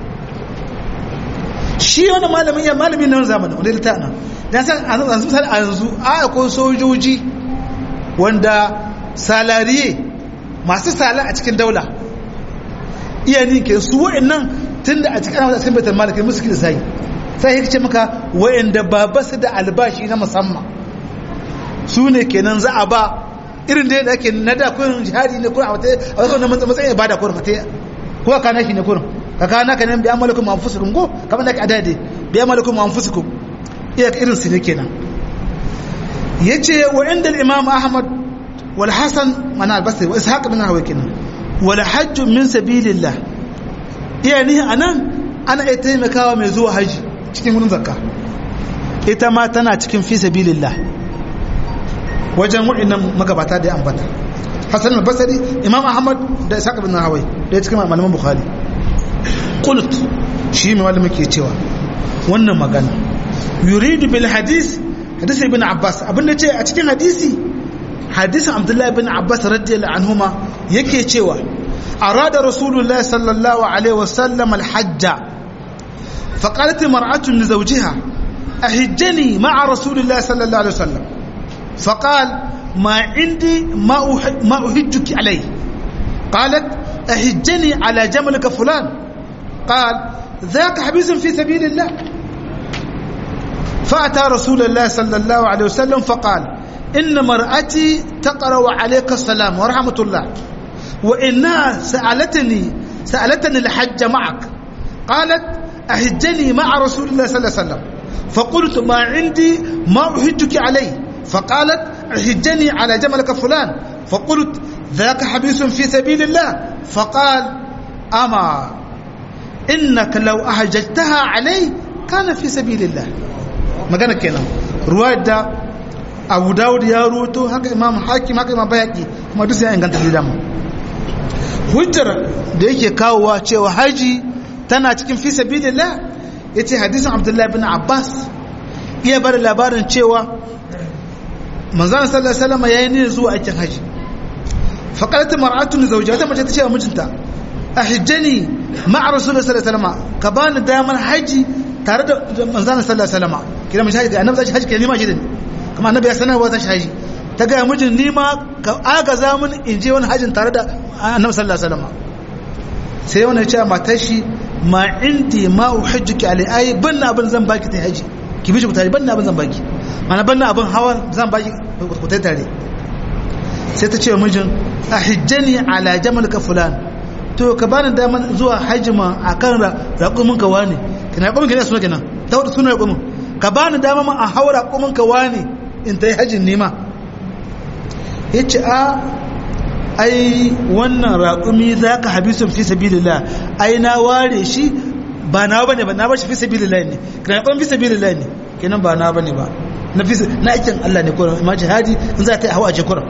shi wani malamin ya malamin nan zamanin wani da ta'ana ya san a yanzu misali a yanzu a akwai sojoji wanda salariye masu sala a cikin daula iya ninke su wa'annan tun da a cikin ana cikin baitar malakai musu kida sai sai ya ce maka wa'anda ba ba su da albashi na musamman su ne kenan za a ba irin da yadda ake na da kurin jihadi ne kurin a wata a wata wani matsayin ba da kurin ka ta ko ka kana shi ne kurin ka kana ka nan biya malakun ma fusukum ko kamar da ka adade biya malakun ma fusukum iya irin su ne kenan yace wa inda imam ahmad wal hasan mana albasri wa ishaq bin hawa kenan wal hajj min sabilillah iya ni anan ana iya taimakawa mai zuwa haji cikin wurin zakka ita ma tana cikin fi sabilillah wajen waɗannan magabata da ya ambata hassan al-basri imam ahmad da ishaq bin hawai da ya cikin malaman bukhari qult shi mai malama ke cewa wannan magana yuridu bil hadis hadisi ibn abbas abinda ce a cikin hadisi hadisin abdullahi bin abbas radiyallahu anhuma yake cewa arada rasulullahi sallallahu alaihi wasallam al-hajja فقالت امرأة لزوجها أهجني مع رسول الله صلى الله عليه وسلم فقال ما عندي ما ما أهجك عليه قالت أهجني على جملك فلان قال ذاك حبيس في سبيل الله فأتى رسول الله صلى الله عليه وسلم فقال إن مرأتي تقرأ عليك السلام ورحمة الله وإنها سألتني سألتني الحج معك قالت أهجني مع رسول الله صلى الله عليه وسلم فقلت ما عندي ما أهجك عليه فقالت أهجني على جملك فلان فقلت ذاك حبيس في سبيل الله فقال أما إنك لو أهججتها علي كان في سبيل الله ما كان كنا رواية أبو داود يا روتو هكا إمام حاكم هكا إمام بيهقي ما دوسي أن كانت لدامه hujjar da yake kawowa cewa haji tana cikin fi sabilillah yace hadisin Abdullah ibn Abbas iya bar labarin cewa manzon sallallahu alaihi wasallam yayin ne zuwa aikin haji faqalat mar'atun zawjiha ta mace ta ce wa mijinta ahijjani ma'a rasulullahi sallallahu alaihi wasallam ka bani damar haji tare da manzon sallallahu alaihi wasallam kina mun haji annabi zai haji kina nima shi din kuma annabi ya sanar wa zai haji ta ga mijin nima ka agaza mun in je wani hajin tare da annabi sallallahu alaihi wasallam sai wani ya ce matar shi ma indi ma uhajjuki alai ai banna abin zan baki ta haji ki bi shi ku tare banna abin zan baki mana banna abin hawa zan baki ku tare tare sai ta ce mijin ahijjani ala jamal ka fulan to ka bani daman zuwa hajjima akan raƙumin ka wani kina raƙumin ka ne suna kenan ta wata suna raƙumin ka bani daman a hawa raƙumin ka wani in ta yi hajjin nema ya ce a ai wannan raƙumi za ka habisun fi sabilillah ai na ware shi ba na bane ba na bar shi fi sabilillah ne kana ban fi sabilillah ne kenan ba na bane ba na fi na aikin Allah ne kuran amma jihadi in za ta yi hawa a kuran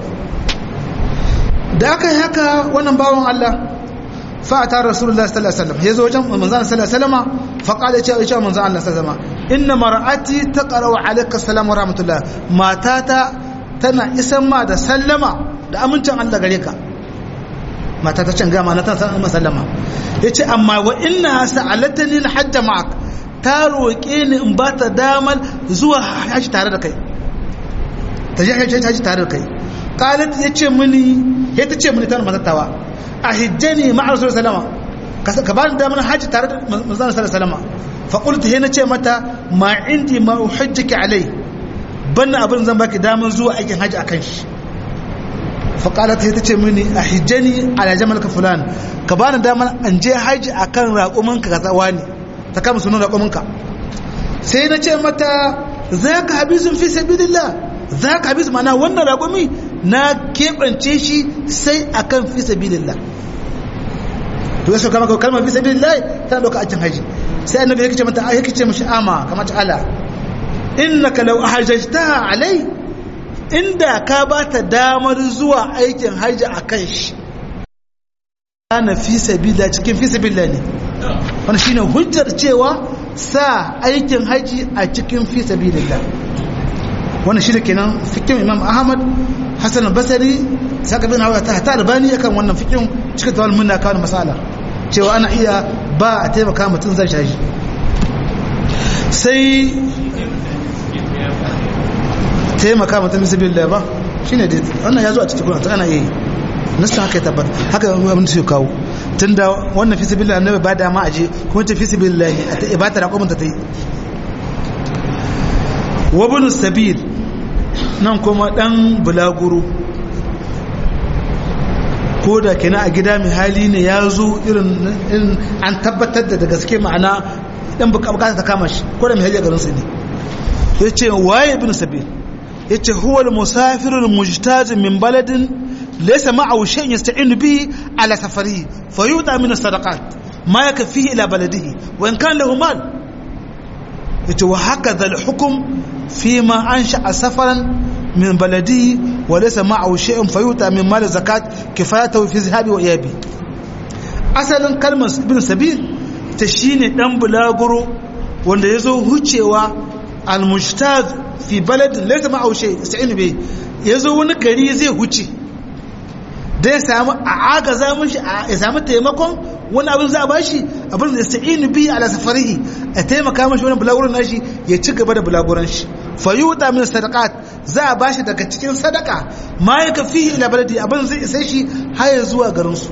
da aka yi haka wannan bawan Allah fa ata rasulullah sallallahu alaihi wasallam yazo wajen manzon sallallahu alaihi wasallam fa qala ya ce manzon Allah sallallahu alaihi wasallam inna mar'ati taqra alayka assalam wa rahmatullah matata tana isan ma da sallama da amincin Allah gare ka mata ta can gama na ta san sallama yace amma wa inna sa'alatani al-hajj ma'ak ta roƙe ni in ba ta damar zuwa haji tare da kai ta je haji tare da kai qalat yace mini ya ta ce mini tana matattawa a hijjani ma'a rasul sallama ka ba ni damar haji tare da manzon sallama fa qultu he na ce mata ma indi ma uhajjiki alai banna abin zan baki damar zuwa aikin haji akan shi fa qalat he ta ce mini a hijjani ala jamalka fulan ka ba ni damar an je haji akan raƙumin ka kaza wani ta kama sunan raƙuminka sai na ce mata za ka habisun fi sabilillah za ka habisun mana wannan raƙumi na keɓance shi sai a kan fi sabilillah to ya sauka maka kalmar fi sabilillah tana ɗauka ajin haji sai annabi ya kice mata ya kice mashi ama kamar ta ala innaka law ahajjtaha alai inda ka ba ta damar zuwa aikin haji a kan shi kana fi sabila cikin fi sabila ne wani shine hujjar cewa sa aikin haji a cikin fi sabilillah wannan shine kenan fikin imam ahmad hasan basari saka bin hawa ta ta albani akan wannan fikin cikin tawal munna kawo masala cewa ana iya ba a taimaka mutum zai shashi sai taimaka mutum bisabilillah ba shine dai wannan ya zo a cikin Qur'ani ana yi nasta haka ya tabbata haka abin da su kawo tunda wannan fi sabilillah annabi ba da ma aje kuma ta fi sabilillah a ba ta raƙumin ta ta yi wa ibn sabil nan kuma dan bulaguro ko da kenan a gida mai hali ne ya zo irin an tabbatar da da gaske ma'ana dan bukata ta kama shi ko da mai hali a garin sa ne yace waye ibn sabil yace huwa al-musafir al-mujtaz min baladin laysa ma'ahu shay'un yasta'inu bihi ala safarihi fayuta min as-sadaqat ma yakfihi ila baladihi wa in kana lahu mal yace wa hakadha al-hukm fima ansha'a safaran min baladihi wa laysa ma'ahu shay'un fayuta min mal zakat kifayatahu fi zahabi wa iyabi asalin kalmar ibn sabil ta shine dan bulaguro wanda yazo hucewa al-mujtaz fi baladin laysa ma'ahu shay yasta'inu bi yazo wani gari zai huce da ya samu a agaza mishi ya samu taimakon wani abin za a bashi abin da yasta'inu bi ala safarihi a taimaka mishi wani bulaguran nashi ya ci gaba da bulaguran shi fa yuta min sadaqat za a bashi daga cikin sadaka ma yaka fihi ila baladi abin zai isa shi har zuwa garin su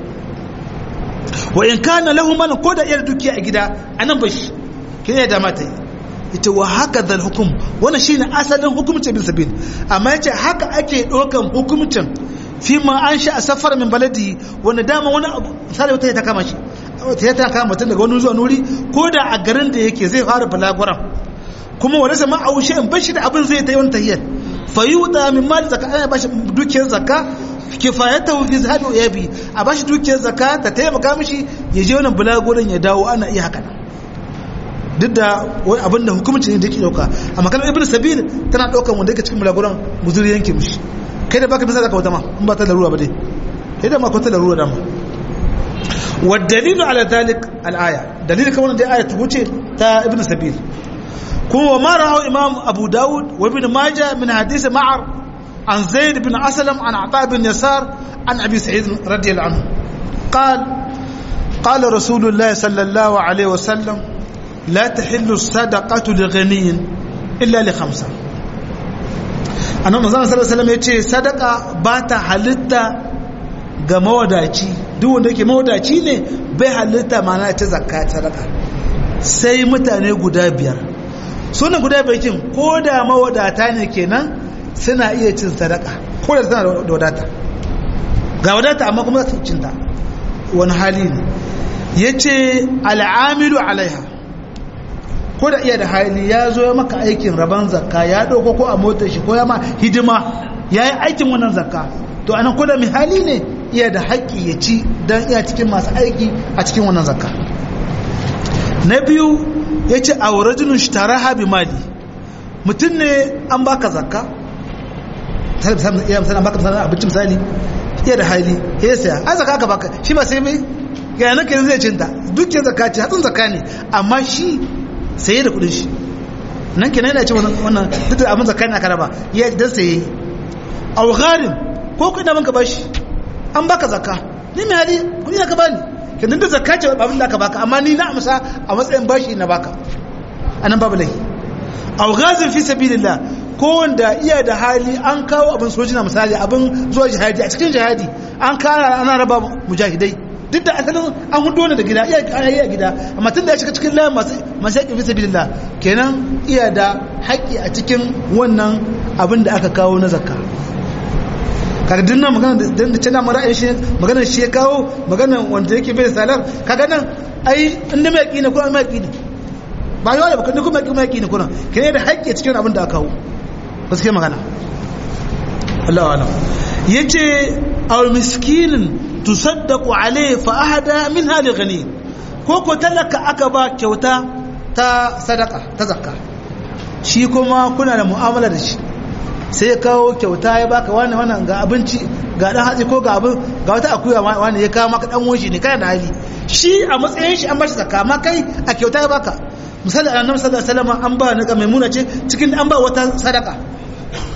wa in kana lahu mal ko da iyar dukiya a gida anan bashi kine da mata yi ita wa haka zal hukum wannan shine asalin hukumcin bin sabil amma yace haka ake dokan hukumcin fi ma an sha a safar min baladi wanda dama wani misali wata ta kama shi ta ta kama mutum daga wani zuwa nuri ko da a garin da yake zai fara balagwaran kuma wani sama a wuce in bashi da abin zai ta yi wani tahiyyar fayuda min mali zakka ana bashi dukiyar zakka kifayatahu fi zahabi wa yabi a bashi dukiyar zakka ta taimaka mishi ya je wannan bulaguran ya dawo ana iya haka duk da wani abin da hukumci ne da yake dauka amma kalmar ibn sabil tana daukan wanda yake cikin bulaguran muzuri yanke mishi kai da baka bisa zaka wata ma in ba ta larura ba dai kai da ma ko ta larura da ma wa dalilu ala dhalik al aya dalilin kamar da aya ta wuce ta ibn sabil kuma wa ma rahu imam abu daud wa ibn majah min hadith ma'ar an zaid bin aslam an ata bin yasar an abi sa'id radiyallahu anhu قال قال رسول الله صلى الله عليه وسلم لا تحل الصدقة لغني إلا لخمسة annabi manzon sallallahu alaihi wasallam yace sadaka ba ta halitta ga mawadaci duk wanda yake mawadaci ne bai halitta mana ta zakka sadaka sai mutane guda biyar sunan guda biyar kin ko da mawadata ne kenan suna iya cin sadaka ko da suna da wadata ga wadata amma kuma za su cinta wani hali ne yace al'amilu alaiha ko da iya da hali ya zo ya maka aikin rabon zakka ya ɗauko ko a motar shi ko ya ma hidima ya yi aikin wannan zakka to anan ko da mai hali ne iya da haƙƙi ya ci don iya cikin masu aiki a cikin wannan zakka na biyu ya ce a warajinin shi tare habi mali mutum ne an baka zakka iya misali an baka misali abinci misali iya da hali ya saya an zakka aka baka shi ba sai mai ga yanar kenan zai cinta dukkan zakka ce hatsin zakka ne amma shi saye da kudin shi nan kenan yana ce wannan duk da abin zakka ne aka raba ya dan saye aw gharim ko kai da banka bashi an baka zakka ni mai hali kudi ka bani kenan da zakka ce abin da aka baka amma ni na amsa a matsayin bashi na baka anan babu lahi aw ghazin fi sabilillah ko wanda iya da hali an kawo abin sojina misali abin zuwa jihadi a cikin jihadi an kara ana raba mujahidai duk da asalin an hudu ne da gida iya iya gida amma tun da ya shiga cikin layin masu masu yaƙi bisa bilillah kenan iya da haƙƙi a cikin wannan abin da aka kawo na zakka kaga duk nan magana da da tana mara shi magana shi ya kawo magana wanda yake bai salar kaga nan ai inda mai yaƙi ne ko mai yaƙi ne ba yawa da baka ne kuma mai yaƙi ne kuma kenan da haƙƙi a cikin abin da aka kawo gaskiya magana Allah alam yace aw miskinin tusaddaqu alayhi fa ahada minha li ghani ko ko talaka aka ba kyauta ta sadaka ta zakka shi kuma kuna da mu'amala da shi sai ya kawo kyauta ya baka wani wannan ga abinci ga dan hatsi ko ga abin ga wata akuya wani ya kawo maka dan woshi ne kana da hali shi a matsayin shi an bashi zakka amma kai a kyauta ya baka misali annabi sallallahu alaihi wasallam an ba ni ga maimuna ce cikin an ba wata sadaka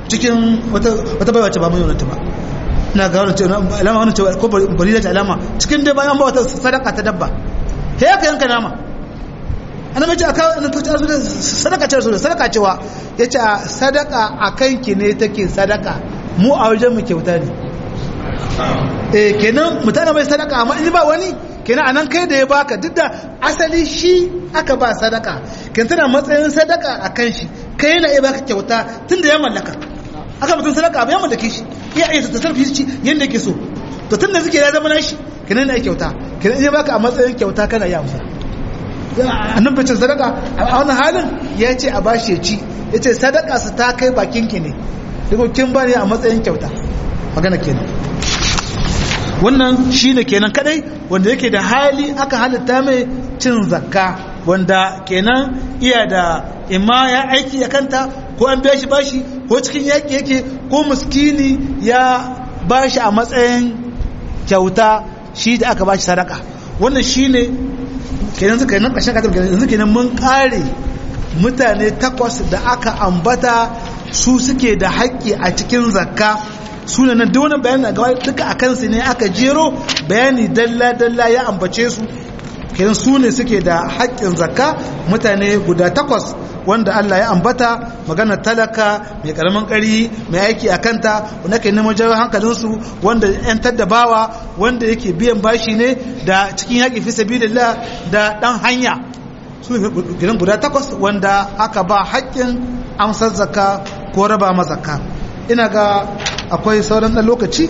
cikin wata wata baiwa ce ba mai yonanta ba ina ga wannan cewa alama wannan cewa ko bari da alama cikin dai bayan ba wata sadaka ta dabba he ka yanka nama annabi ce aka annabi ce sadaka ce rasul sadaka cewa yace sadaka akan ki ne take sadaka mu a wajen mu kyauta ne eh kenan mutane mai sadaka amma in ba wani kenan anan kai da ya baka duk da asali shi aka ba sadaka ken tana matsayin sadaka akan shi kai yana iya baka kyauta tunda ya mallaka aka mutum sadaka ba ya mallake shi iya iya ta sarfi shi yanda yake so to tunda suke ya zama nashi kenan yana kyauta kenan in ya baka a matsayin kyauta kana iya amsa annan bacin sadaka a wani halin ya ce a bashi ya ci ya ce sadaka su ta kai bakin ki ne duk kin ba ne a matsayin kyauta magana kenan wannan shine kenan kadai wanda yake da hali aka halitta mai cin zakka wanda kenan iya da imma ya aiki ya kanta ko an biya shi bashi ko cikin yaki yake ko muskini ya bashi a matsayin kyauta shi da aka bashi sadaka wannan shine kenan suka yi nan ƙashin katar yanzu kenan mun ƙare mutane takwas da aka ambata su suke da haƙƙi a cikin zakka suna nan da wani bayani a gaba duka a kansu ne aka jero bayani dalla-dalla ya ambace su kenan su ne suke da haƙƙin zakka mutane guda takwas wanda Allah ya ambata magana talaka mai karamin ƙari mai aiki a kanta wanda ke neman jawo hankalinsu wanda yan taddabawa wanda yake biyan bashi ne da cikin yaƙi fi sabilillah da ɗan hanya su ne gidan guda takwas wanda aka ba haƙƙin amsar zakka ko raba mazakka ina ga akwai sauran ɗan lokaci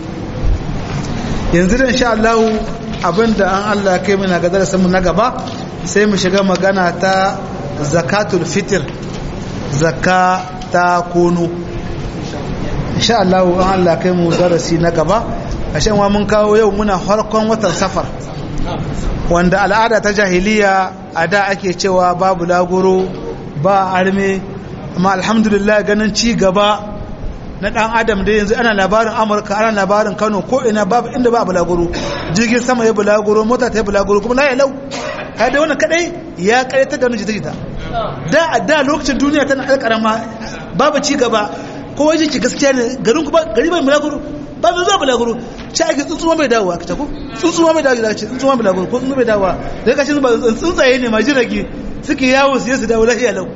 yanzu da insha Allah abinda an Allah kai mana ga darasin mu na gaba sai mu shiga magana ta zakatul fitr zakka ta kono insha Allah an Allah kai mu darasi na gaba ashe wa mun kawo yau muna farkon watan safar wanda al'ada ta jahiliya a da ake cewa babu lagoro ba arme amma alhamdulillah ganin ci gaba na dan adam da yanzu ana labarin amurka ana labarin kano ko ina babu inda ba bulaguro jirgin sama ya bulaguro mota ta yi bulaguro kuma laye lau kai da wannan kadai ya karyata da wani jita-jita da da lokacin duniya tana alƙarama babu ci gaba ko waje ki gaskiya ne garin ku ba gari bai bulaguro ba mai zuwa bulaguro ci ake tsuntsuwa mai dawowa ka ko tsuntsuwa mai dawowa ce tsuntsuwa mai bulaguro ko tsuntsuwa mai dawowa da kashin ba tsuntsaye ne ma jirage suke yawo su su dawo lafiya lau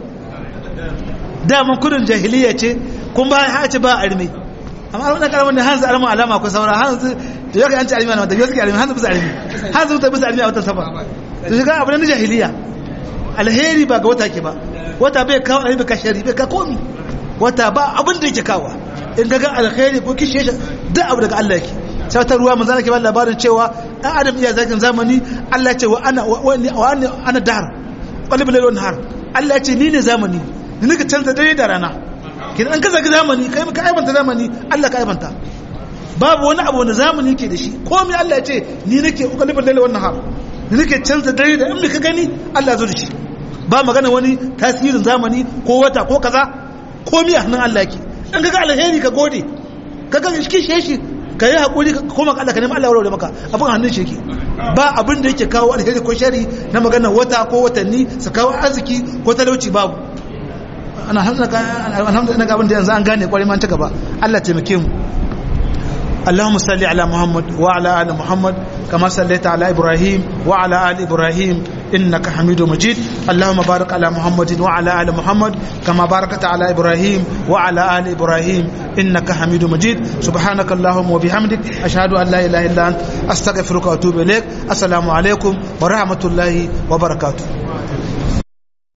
daman kudin jahiliya ce kun ba ha ce ba arme amma an karamin da hanzu alama alama ko saura hanzu da yau an ci arme na da yau suke arme hanzu bisa arme hanzu ta bisa arme a watan safa to shi ga abu na jahiliya alheri ba ga wata ke ba wata bai kawo arme ka shari bai ka komi wata ba abin da yake kawo in ga alheri ko kishi shi duk abu daga Allah yake sai ta ruwa manzo ke ba labarin cewa dan adam iya zakin zamani Allah ya ce wa ana wa ana dahar qalbul layl wa nahar Allah ya ce ni ne zamani ni nika canza dare da rana kin an kaza zamani kai ka aibanta zamani Allah ka aibanta babu wani abu wanda zamani ke da shi komai Allah ya ce ni nake ukalibul laili wan nahar ni nake canza dare da in ka gani Allah zo da shi ba magana wani tasirin zamani ko wata ko kaza komai a hannun Allah yake in kaga alheri ka gode kaga shi shi ka yi hakuri ka koma Allah ka nemi Allah ya maka abin hannun shi yake ba abin da yake kawo alheri ko shari na magana wata ko watanni su kawo arziki ko talauci babu ana alhamdulillah ga abin da yanzu an gane kwarai man ta gaba Allah taimake mu اللهم صل على محمد وعلى ال محمد كما صليت على ابراهيم وعلى ال ابراهيم انك حميد مجيد اللهم بارك على محمد وعلى ال محمد كما باركت على ابراهيم وعلى ال ابراهيم انك حميد مجيد سبحانك اللهم وبحمدك اشهد ان لا اله الا انت استغفرك واتوب اليك السلام عليكم ورحمه الله وبركاته